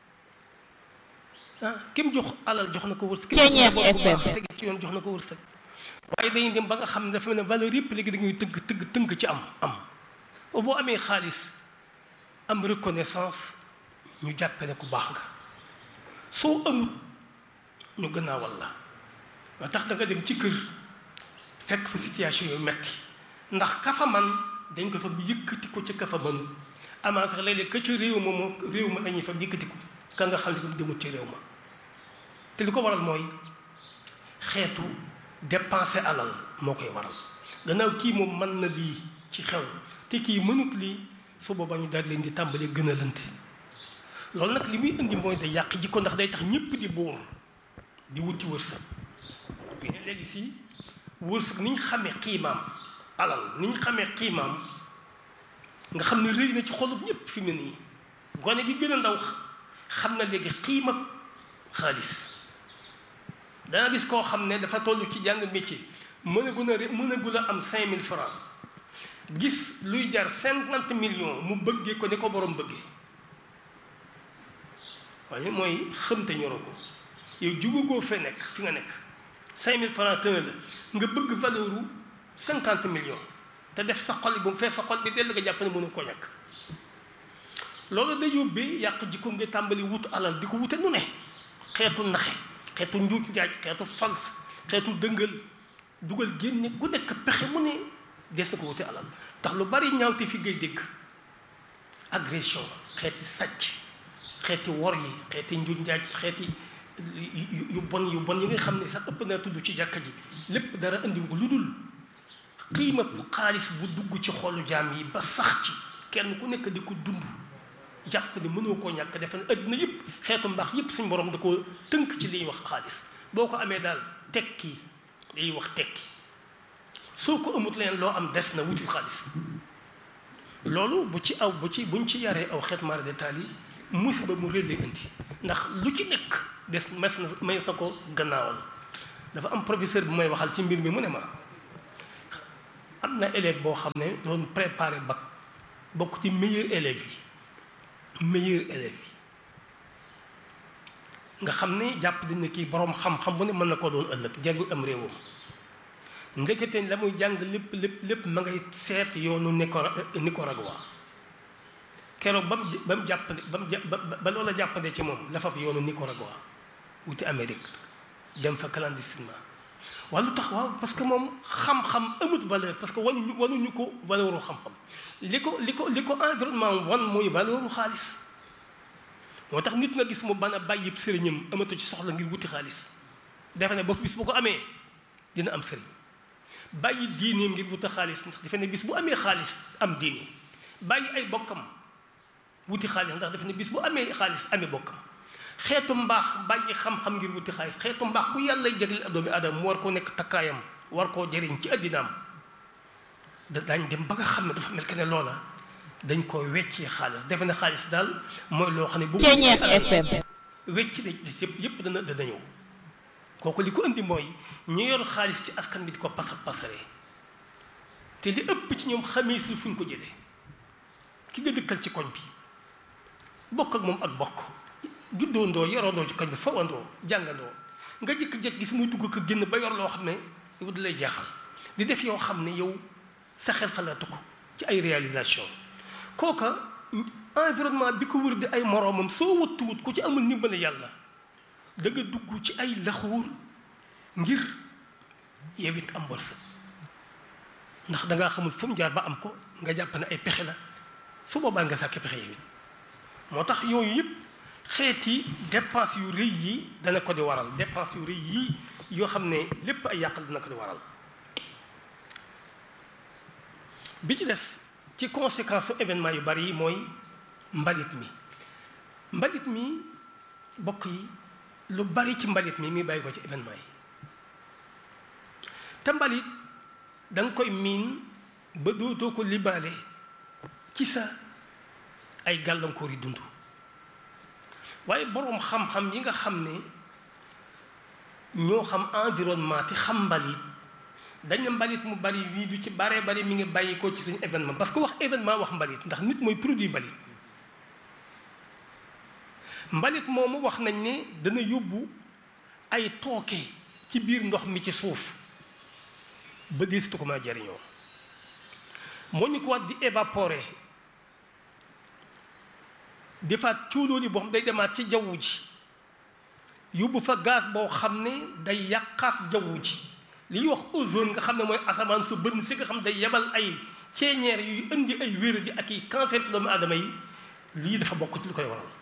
ah kem jox alal jox na ko wërsëg kem jox tege ci yoon jox na ko wërsëg waaye dañuy dem ba nga xam ne dafa mel ne valeur yëpp léegi dañuy tënk tënk tënk ci am am boo amee xaalis am reconnaissance ñu jàppe ne ku baax nga soo amut ñu gannaawal la waa tax da nga dem ci kër fekk fa situation yu metti ndax kafa man dañ ko fa yëkkati ko ca kafa man amaa sax léeg-léeg ka ca réew ma moo réew ma lañuy fa yëkkati ko ka nga xam ne ko demut ci réew ma te li ko waral mooy xeetu dépenser alal moo koy waral gannaaw kii moom mën na lii ci xew te kii mënut lii su boobaa ñu daal leen di tàmbalee gën a lënt loolu nag li muy indi mooy day yàq jikko ndax day tax ñëpp di buur di wuti wërsëg bi ne léegi si wërsëg ni ñu xamee xiimaam alal ni ñu xamee xiimaam nga xam ne rëy na ci xolub ñëpp fi mu ne nii gone gi gën a ndaw xam na léegi xiimab xaalis dana gis koo xam ne dafa toll ci jàng métier mën a gun a mën a gun a am cinq mille francs gis luy jar cinquante millions mu bëggee ko ni ko borom bëggee waaye mooy xëmte ñoro ko yow jugugoo fee nekk fi nga nekk cinq mille francs tëna la nga bëgg valeur u cinquante millions te def sa xol bu mu fee sa xol bi dell nga jàpp ne mënu ko ñàkk loolu da yóbbee yàq jikko nga tàmbali wut alal di ko wute nu ne xeetu naxe xeetu njuuj njaaj xeetu fals xeetu dëngal dugal génne ku nekk pexe mu ne des na ko wute alal tax lu bari ñaawte fi ngay dégg agression xeeti sàcc xeeti wor yi xeeti njuuj njaaj xeeti yu bon yu bon yi nga xam ne sax ëpp naa tudd ci jàkka ji lépp dara indi ko lu dul xiima xaalis bu dugg ci xolu jaam yi ba sax ci kenn ku nekk di ko dund jàpp ne mënoo koo ñàkk defe ne àddina yëpp xeetu mbaax yëpp suñ borom da koo tënk ci liy wax xaalis boo ko amee daal tekki liy wax tekki soo ko amut leen loo am des na wuti xaalis loolu bu ci aw bu ci buñ ci yaree aw xeet mara détail yi musiba mu réy indi ndax lu ci nekk des mes na mes na ko gannaawal dafa am professeur bu may waxal ci mbir mi mu ne ma am na élève boo xam ne doon préparé bac bokk ci meilleur élève yi meilleur élève yi nga xam ne jàpp dañ ne kii boroom xam-xam bu ne mën na koo doon ëllëg jariñ am réewam ndekete la muy jàng lépp lépp lépp ma ngay seet yoonu Nicara Nicaragua keroog ba mu ba mu jàppande ba mu ba loola jàppande ci moom la fab yoonu Nicaragua wuti Amérique dem fa clandestinement waaye lu tax waaw parce que moom xam-xam amut valeur parce que wanuñu wanuñu ko valeur u xam-xam li ko li ko li ko environnement wan mooy valeur u xaalis moo tax nit nga gis mu ban a bàyyi sëriñam amatu ci soxla ngir wuti xaalis defe ne boobu bis bu ko amee dina am sëriñ bàyyi diineem ngir wuti xaalis ndax defe ne bis bu amee xaalis am diine bàyyi ay bokkam wuti xaalis ndax defe ne bis bu amee xaalis amee bokkam xeetu mbaax bàyyi xam-xam ngir wuti xaalis xeetu mbaax ku yàlla jagleel doomi aadama mu war koo nekk takkaayam war koo jëriñ ci addinaam da daañ dem ba nga xam ne dafa mel ke ne loola dañ ko weccee xaalis defe ne xaalis daal mooy loo xam ne bu Ceeñeer FM wecc da des yëpp yëpp dana dana ñëw kooku li ko indi mooy ñi yor xaalis ci askan bi di ko pasar pasaree te li ëpp ci ñoom xamiisul fu ñu ko jëlee ki nga dëkkal ci koñ bi bokk ak moom ak bokk juddoondoo yorondoo ci koñ bi fawandoo jàngandoo nga jëkk-jëkk gis muy dugg ko génn ba yor loo xam ne yow di lay jaaxal di def yoo xam ne yow sa xel xalaatu ko ci ay réalisation kooka environnement bi ko wër di ay moroomam soo wattuwut ku ci amul ndimbal yàlla da nga dugg ci ay laxuur ngir yow it am wërsëg ndax dangaa xamul fu mu jaar ba am ko nga jàpp ne ay pexe la su boobaa nga sàkki pexe yow it moo tax yooyu yëpp xeeti dépense yu rëy yi dana ko di waral dépense yu rëy yi yoo xam ne lépp ay yàqal dana ko di waral bi ci des ci conséquence su événement yu bari yi mooy mbalit mi mbalit mi bokk yi lu bari ci mbalit mi mi bàyyi ko ci événement yi te mbalit da nga koy miin ba dootoo ko libaale ci sa ay gàllankoor yi dund waaye boroom xam-xam yi nga xam ne ñoo xam environnement te xam mbalit dañ ne mbalit mu bari wii du ci baree bari mi ngi bàyyi ko ci suñu événement parce que wax événement wax mbalit ndax nit mooy produit mbalit mbalit moomu wax nañ ne dana yóbbu ay tooke ci biir ndox mi ci suuf ba deesitu ko mën a jariñoo moo ñu ko wax di évaporer defaat cuulóoli boo xam day demaat ci jaww ji yóbbu fa gaz boo xam ne day yàqaat jaww ji li ñuy wax ozone nga xam ne mooy asamaan su bënn si nga xam day yebal ay ceeñeer yuy indi ay wér ji ak i cancer ci doomu aadama yi lii dafa bokk ci lu koy waral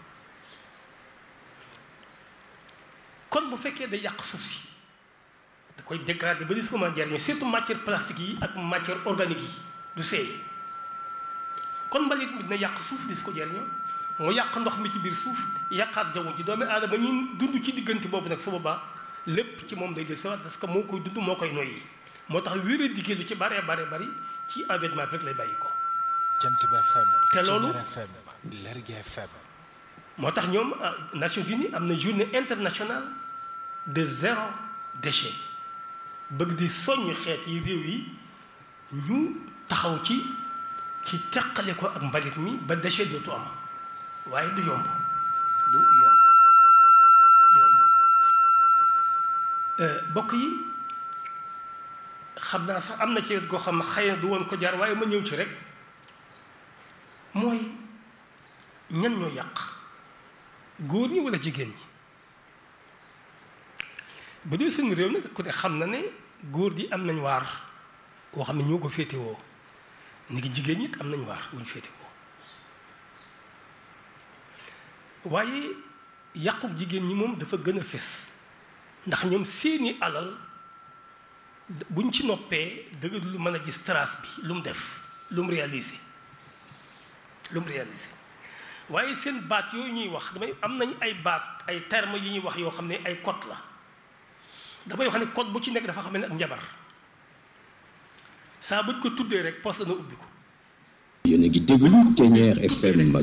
kon bu fekkee day yàq suuf si da koy dégrader ba dis ko mën a jariñoo surtout matière plastique yi ak matière organique yi du seey kon mbalit mi dina yàq suuf dis ko jariñoo mu yàq ndox mi ci biir suuf yàqaat jaww ji doomu aadama ñun dund ci diggante boobu nag su boobaa lépp ci moom day del sawat parce que moo koy dund moo koy noyyi moo tax wér a diggee lu ci bare bare bari ci environnement bi rek lay bàyyi ko Jant bi FM te loolu Ceeñeer FM Lergui FM moo tax ñoom Nations Unies am na journée internationale de zéro déchet bëgg di soññ xeet yi réew yi ñu taxaw ci ci teqale ko ak mbalit mi ba déchet dootu am waaye du yomb du yomb du yomb bokk yi xam naa sax am na ci wet goo xam ne xëy na du woon ko jaar waaye ma ñëw ci rek mooy ñan ñoo yàq góor ñi walla jigéen ñi bu dee suñu réew nag ku ne xam na ne góor ji am nañ waar woo xam ne ñoo ko féetewoo ni ngi jigéen ñi am nañ waar wuñ féetewoo waaye yàquk jigéen ñi moom dafa gën a fés ndax ñoom seeni alal buñ ci noppee dëgg lu mën a gis trace bi lu mu def lu mu réalisé lu mu réalisé waaye seen baat yooyu ñuy wax damay am nañ ay baat ay termes yu ñuy wax yoo xam ne ay code la damay wax ne code bu ci nekk dafa xam ne ak njabar saa buñ ko tuddee rek poste dana ubbi ko yéen a ngi déglu Ceeñeer FM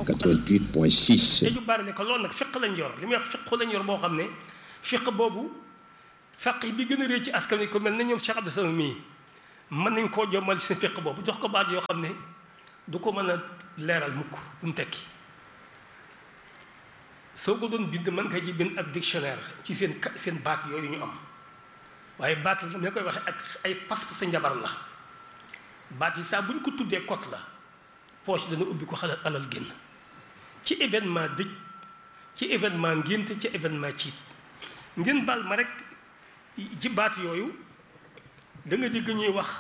88.6 te ju bari ne ko loolu nag fiq lañ yor li muy wax fiq lañ yor boo xam ne fiq boobu faqih bi gën a réy ci askan wi ko mel na ñoom Cheikh Abdou Samad mii mën nañ koo jommal seen fiq boobu jox ko baat yoo xam ne du ko mën a leeral mukk lu mu tekki soo ko doon bind mën nga ci bind ab dictionnaire ci seen seen baat yooyu ñu am waaye baat la ne koy waxee ak ay pas sa njabar la baat yi saa bu ñu ko tuddee kot la poche dana ubbi ko xalal alal génn ci événement dëj ci événement ngénte ci événement ciit ngeen baal ma rek ci baat yooyu da nga dégg ñuy wax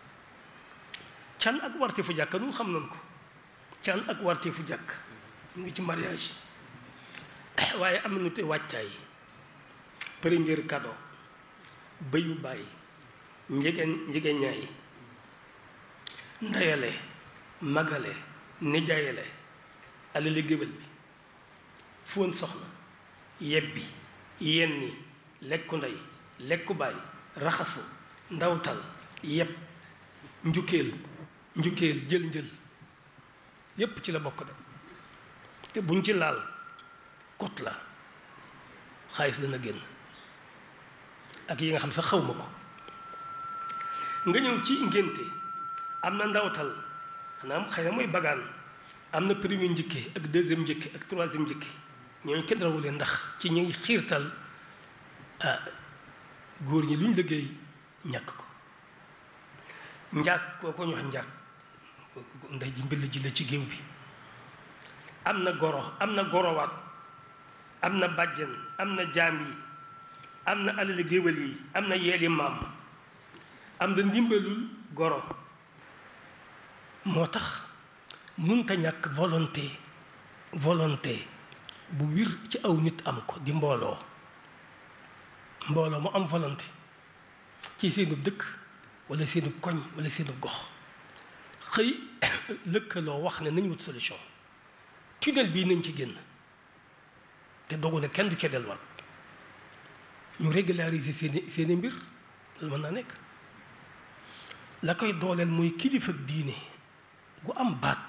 can ak warte fu jàkk nun xam nañ ko can ak warte fu jàkk mu ngi ci mariage waaye am na nu te wàccaay premier cadeau bëyu bàyyi njegeen njegeñaay ndeyale magale nijaayale alali géwél bi fóon soxna yebbi yenni lekku ndey lekku baay raxasu ndawtal yeb njukkeel njukkeel jël njël yépp ci la bokk de te buñ ci laal kot la xaalis dana génn ak yi nga xam sax xaw ma ko nga ñëw ci ngénte am na ndawtal xanaa xëy na mooy bagaan am na premier njëkke ak deuxième njëkke ak troisième njëkke ñooñu kenn rawu leen ndax ci ñuy xiirtal ah góor ñi lu ñu liggéey ñàkk ko njaag koo ko ñu wax njaag ndey ji mbill ji la ci géew bi am na goro am na gorowaat am na bàjjen am na jaam yi am na alali géwél yi am na yeeli maam am na ndimbalul goro moo tax munta ñàkk volonté volonté bu wir ci aw nit am ko di mbooloo mbooloo mu am volonté ci seenu dëkk wala seenu koñ wala seenu gox xëy lëkkaloo wax ne nañ wut solution tunnel bii nañ ci génn te dogu ne kenn du ca delluwaat ñu régulariser seeni seeni mbir loolu mën naa nekk la koy dooleel mooy kilifa ak diine gu am baat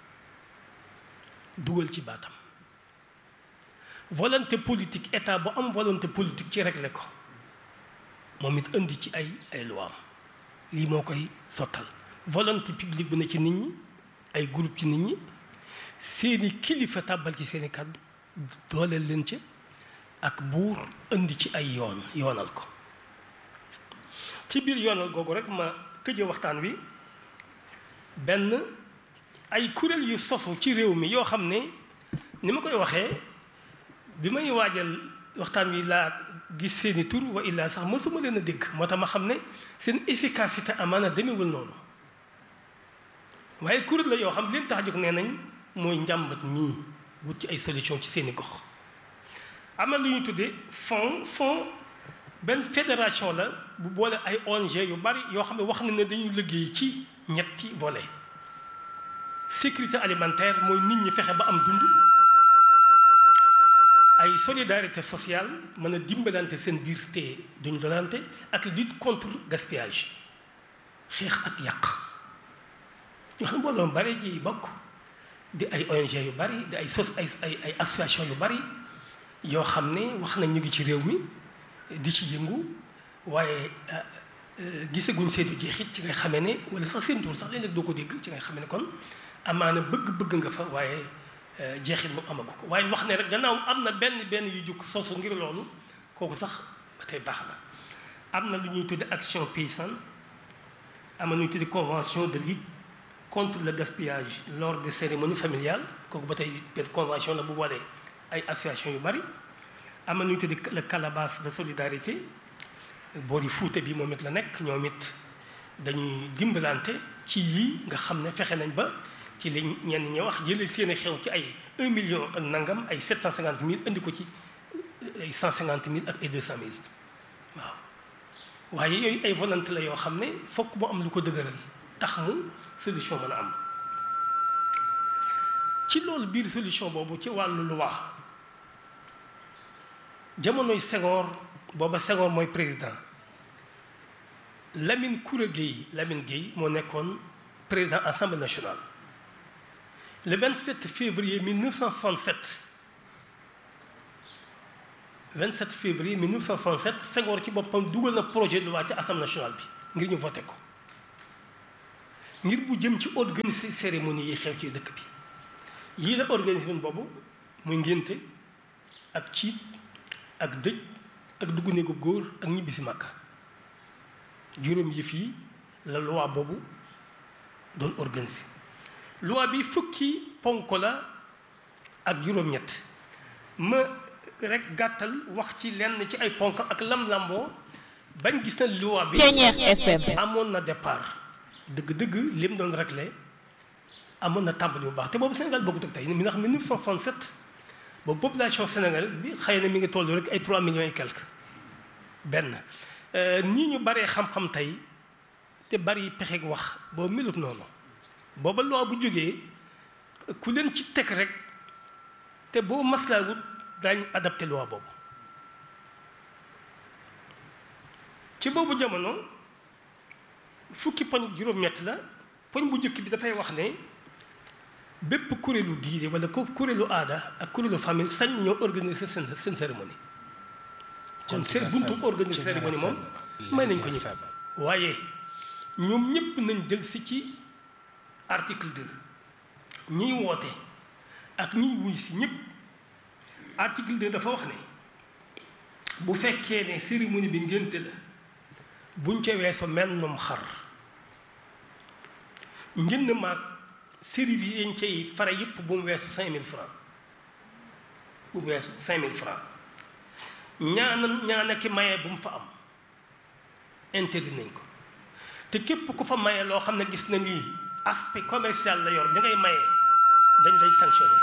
dugal ci baatam volonté politique état bu am volonté politique ci régler ko moom it indi ci ay ay loi am lii moo koy sottal volonté publique bu ne ci nit ñi ay groupe ci nit ñi seeni kilifa tàbbal ci seeni kàddu dooleel leen ci ak buur indi ci ay yoon yoonal ko ci biir yoonal googu rek ma tëje waxtaan wi benn ay kuréel yu sofu ci réew mi yoo xam ne ni ma koy waxee bi may waajal waxtaan wi laa gis seeni tur wa illaa sax mësuma leen a dégg moo tax ma xam ne seen efficacité amaana demewul noonu waaye kuréel la yoo xam leen tax a jóg nee nañ mooy njàmbat ñii wut ci ay solution ci seeni gox am na lu ñuy tuddee fond fond benn fédération la bu boole ay ONG yu bari yoo xam ne wax na ne dañuy liggéey ci ñetti volet sécurité alimentaire mooy nit ñi fexe ba am dund ay solidarité sociale mën a dimbalante seen biir te duñu dolante ak lutte contre gaspillage xeex ak yàq yoo xam ne mbooloo bari ji bokk di ay ONG yu bari di ay sos ay ay ay association yu bari yoo xam ne wax nañ ñu ngi ci réew mi di ci yëngu waaye gisaguñ seetu jeexit ci ngay xamee ne wala sax seen tur sax léeg-léeg doo ko dégg ci ngay xamee ne kon amaana bëgg-bëgg nga fa waaye jeexit mu amagu ko waaye wax ne rek gannaaw am na benn benn yu jukk sosu ngir loolu kooku sax ba tey baax na am na lu ñuy tudde action paysanne am na lu ñuy tudde convention de lutte contre le gaspillage lors des cérémonies familiales kooku ba tey benn convention la bu boolee ay association yu bari am na lu ñuy tudde le calebasse de solidarité boori fuute bi moom it la nekk ñoom it dañuy dimbalante ci yii nga xam ne fexe nañ ba ci li ñenn ñi wax jëlee seeni xew ci ay 1 million ak nangam ay 750 mille indi ko ci ay 150 mille ak ay 200 mille waaw waaye yooyu ay volonté la yoo xam ne fokk mu am lu ko dëgëral tax mu solution mën a am ci loolu biir solution boobu ci wàllu loi jamonoy Senghor booba Senghor mooy président Lamine Koura Gueye Lamine Gueye moo nekkoon président assemblée nationale le 27 février 1967 27 février 1967 Senghor ci boppam dugal na projet de loi ci assemblée nationale bi ngir ñu voté ko ngir bu jëm ci organiser cérémonie yi xew ci dëkk bi yii la organisme boobu muy ngénte ak ciit ak dëj ak dugg néegu góor ak ñibbisi màkka juróom yi fii la loi boobu doon organiser loi bi fukki ponk la ak juróom-ñett ma rek gàttal wax ci lenn ci ay ponk ak lam-lamboo bañ gis na loi bi Ceeñeer FM. amoon na départ dëgg-dëgg lim doon réglé amoon na tàmbali bu baax te boobu Sénégal bokkut ak tey mi ndax 1967 boobu population sénégalaise bi xëy na mi ngi toll rek ay 3 millions et quelques benn nii ñu baree xam-xam tey te bari pexeeg wax boobu melut noonu booba loi bu jógee ku leen ci teg rek te boo maslaawut daañ adapté loi boobu ci boobu jamono fukki poñ ak juróom-ñett la poñ bu njëkk bi dafay wax ne bépp kuréelu diine wala ko kuréelu aada ak kuréelu famille sañ ñoo organiser seen seen cérémonie kon seen buntu organiser cérémonie moom may nañ ko ñëpp waaye ñoom ñëpp nañ jël si ci article 2 ñiy woote ak ñiy wuy si ñëpp article 2 dafa wax ne bu fekkee ne cérémonie bi ngénte la buñ ca weesoo mennum xar njënd maag service yañ cay fare yëpp bu mu weesu cinq mille francs bu mu weesu cinq mille francs ñaana ñaana ki maye bu mu fa am interdit nañ ko te képp ku fa maye loo xam ne gis na ni aspect commercial la yor li ngay maye dañ lay sanctionné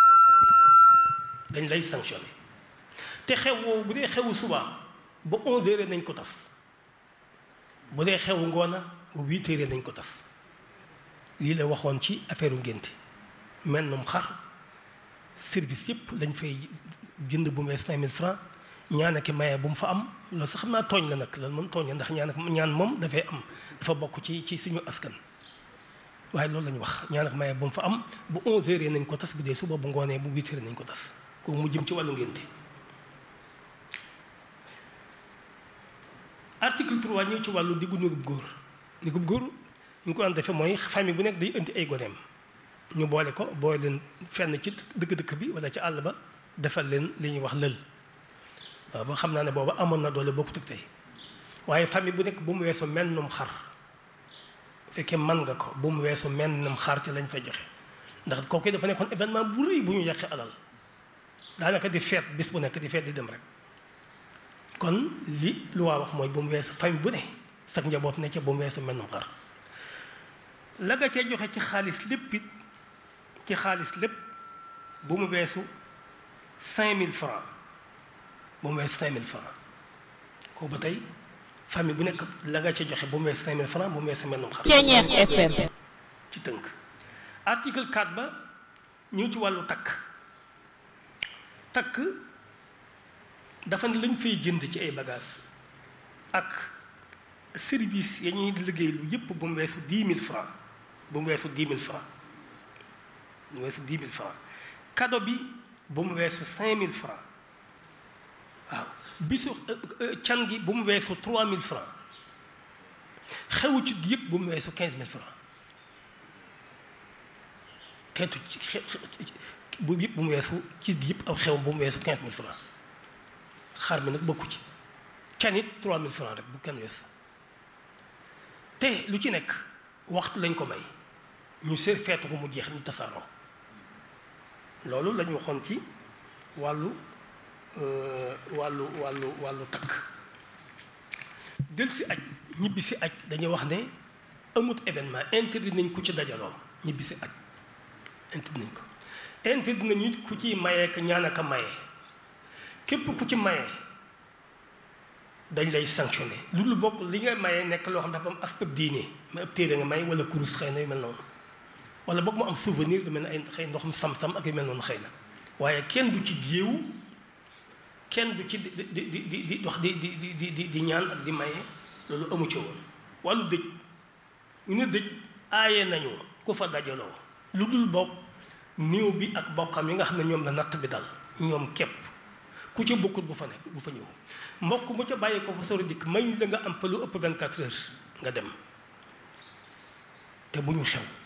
dañ lay sanctionné te xew woowu bu dee xewu suba ba onze heures nañ ko tas bu dee xewu ngoona bu huit heures nañ ko tas lii la waxoon ci affaire ngénte mennum xar service yëpp lañ fay jënd bu mu wees cinq mille francs ñaan ak maye bu mu fa am loolu sax xam naa tooñ la nag loolu moom tooñ la ndax ñaan ak ñaan moom dafay am dafa bokk ci ci suñu askan waaye loolu la ñu wax ñaan ak maye bu mu fa am bu onze heures nañ ko tas bu dee suba bu ngoonee bu huit heures nañ ko tas kooku mu jëm ci wàllu ngénte article 3 ñëw ci wàllu diggu néegub góor néegub góor ñu ko daan defee mooy famille bu nekk day indi ay goneem ñu boole ko boole leen fenn ci dëkk-dëkk bi wala ci àll ba defal leen li ñuy wax lël waaw ba xam naa ne booba amoon na doole bokkut ak tey waaye famille bu nekk bu mu weesoo mennum xar fekkee man nga ko bu mu weesoo mennum xar ci lañ fay joxe ndax kooku dafa nekkoon événement bu rëy bu ñu yàqee alal daanaka di feet bis bu nekk di feet di dem rek kon li lu waa wax mooy bu mu weesu famille bu ne sag njaboot ne ca bu mu weesu mennum xar la nga cee joxe ci xaalis lépp it ci xaalis lépp bu mu weesu cinq mille francs bu mu weesu cinq mille francs kooku ba tey famille bu nekk la nga cee joxe bu mu weesu cinq mille francs bu mu weesu mennum xar Ceeñeer FM. ci tënk article 4 ba ñëw ci wàllu takk takk dafa ne lañ fay jënd ci ay bagages ak service ya ñuy liggéey lu yëpp bu mu weesu dix mille francs bu mu weesu dix mille francs bu mu weesu dix mille francs cadeau bi bu mu weesu cinq mille francs waaw bisu can gi bu mu weesu trois mille francs xewu ci gi yëpp bu mu weesu quinze mille francs xeetu ci bu yëpp bu mu weesu ci gi yëpp aw xew bu mu weesu quinze mille francs xar mi nag bokku ci can it trois mille francs rek bu kenn weesu te lu ci nekk waxtu lañ ko may ñu seet feetu ko mu jeex ñu tasaaroo loolu lañu waxoon ci wàllu wàllu wàllu wàllu takk del si aj ñibbi si aj dañuy wax ne amut événement interdit nañ ku ci dajaloo ñibbi si aj interdit nañ ko interdit nañu ku ci mayee ka ñaan aka maye képp ku ci maye dañ lay sanctionné lu lu bokk li nga maye nekk loo xam dafa am aspect diine mais ab téere nga may wala kurus xëy na yu mel noonu wala boog mu am souvenir lu mel ne ay xëy ndoxum sam-sam ak yu mel noonu xëy na waaye kenn du ci géewu kenn du ci di di di di di wax di di di di di ñaan ak di maye loolu amu ci woon wàllu dëj ñu ne dëj aaye nañu ku fa dajaloo lu dul bokk néew bi ak bokkam yi nga xam ne ñoom la natt bi dal ñoom képp ku ca bokkut bu fa nekk bu fa ñëw mbokk mu ca bàyyi ko fa sori dikk may la nga am fa lu ëpp 24 heures nga dem te bu ñu xew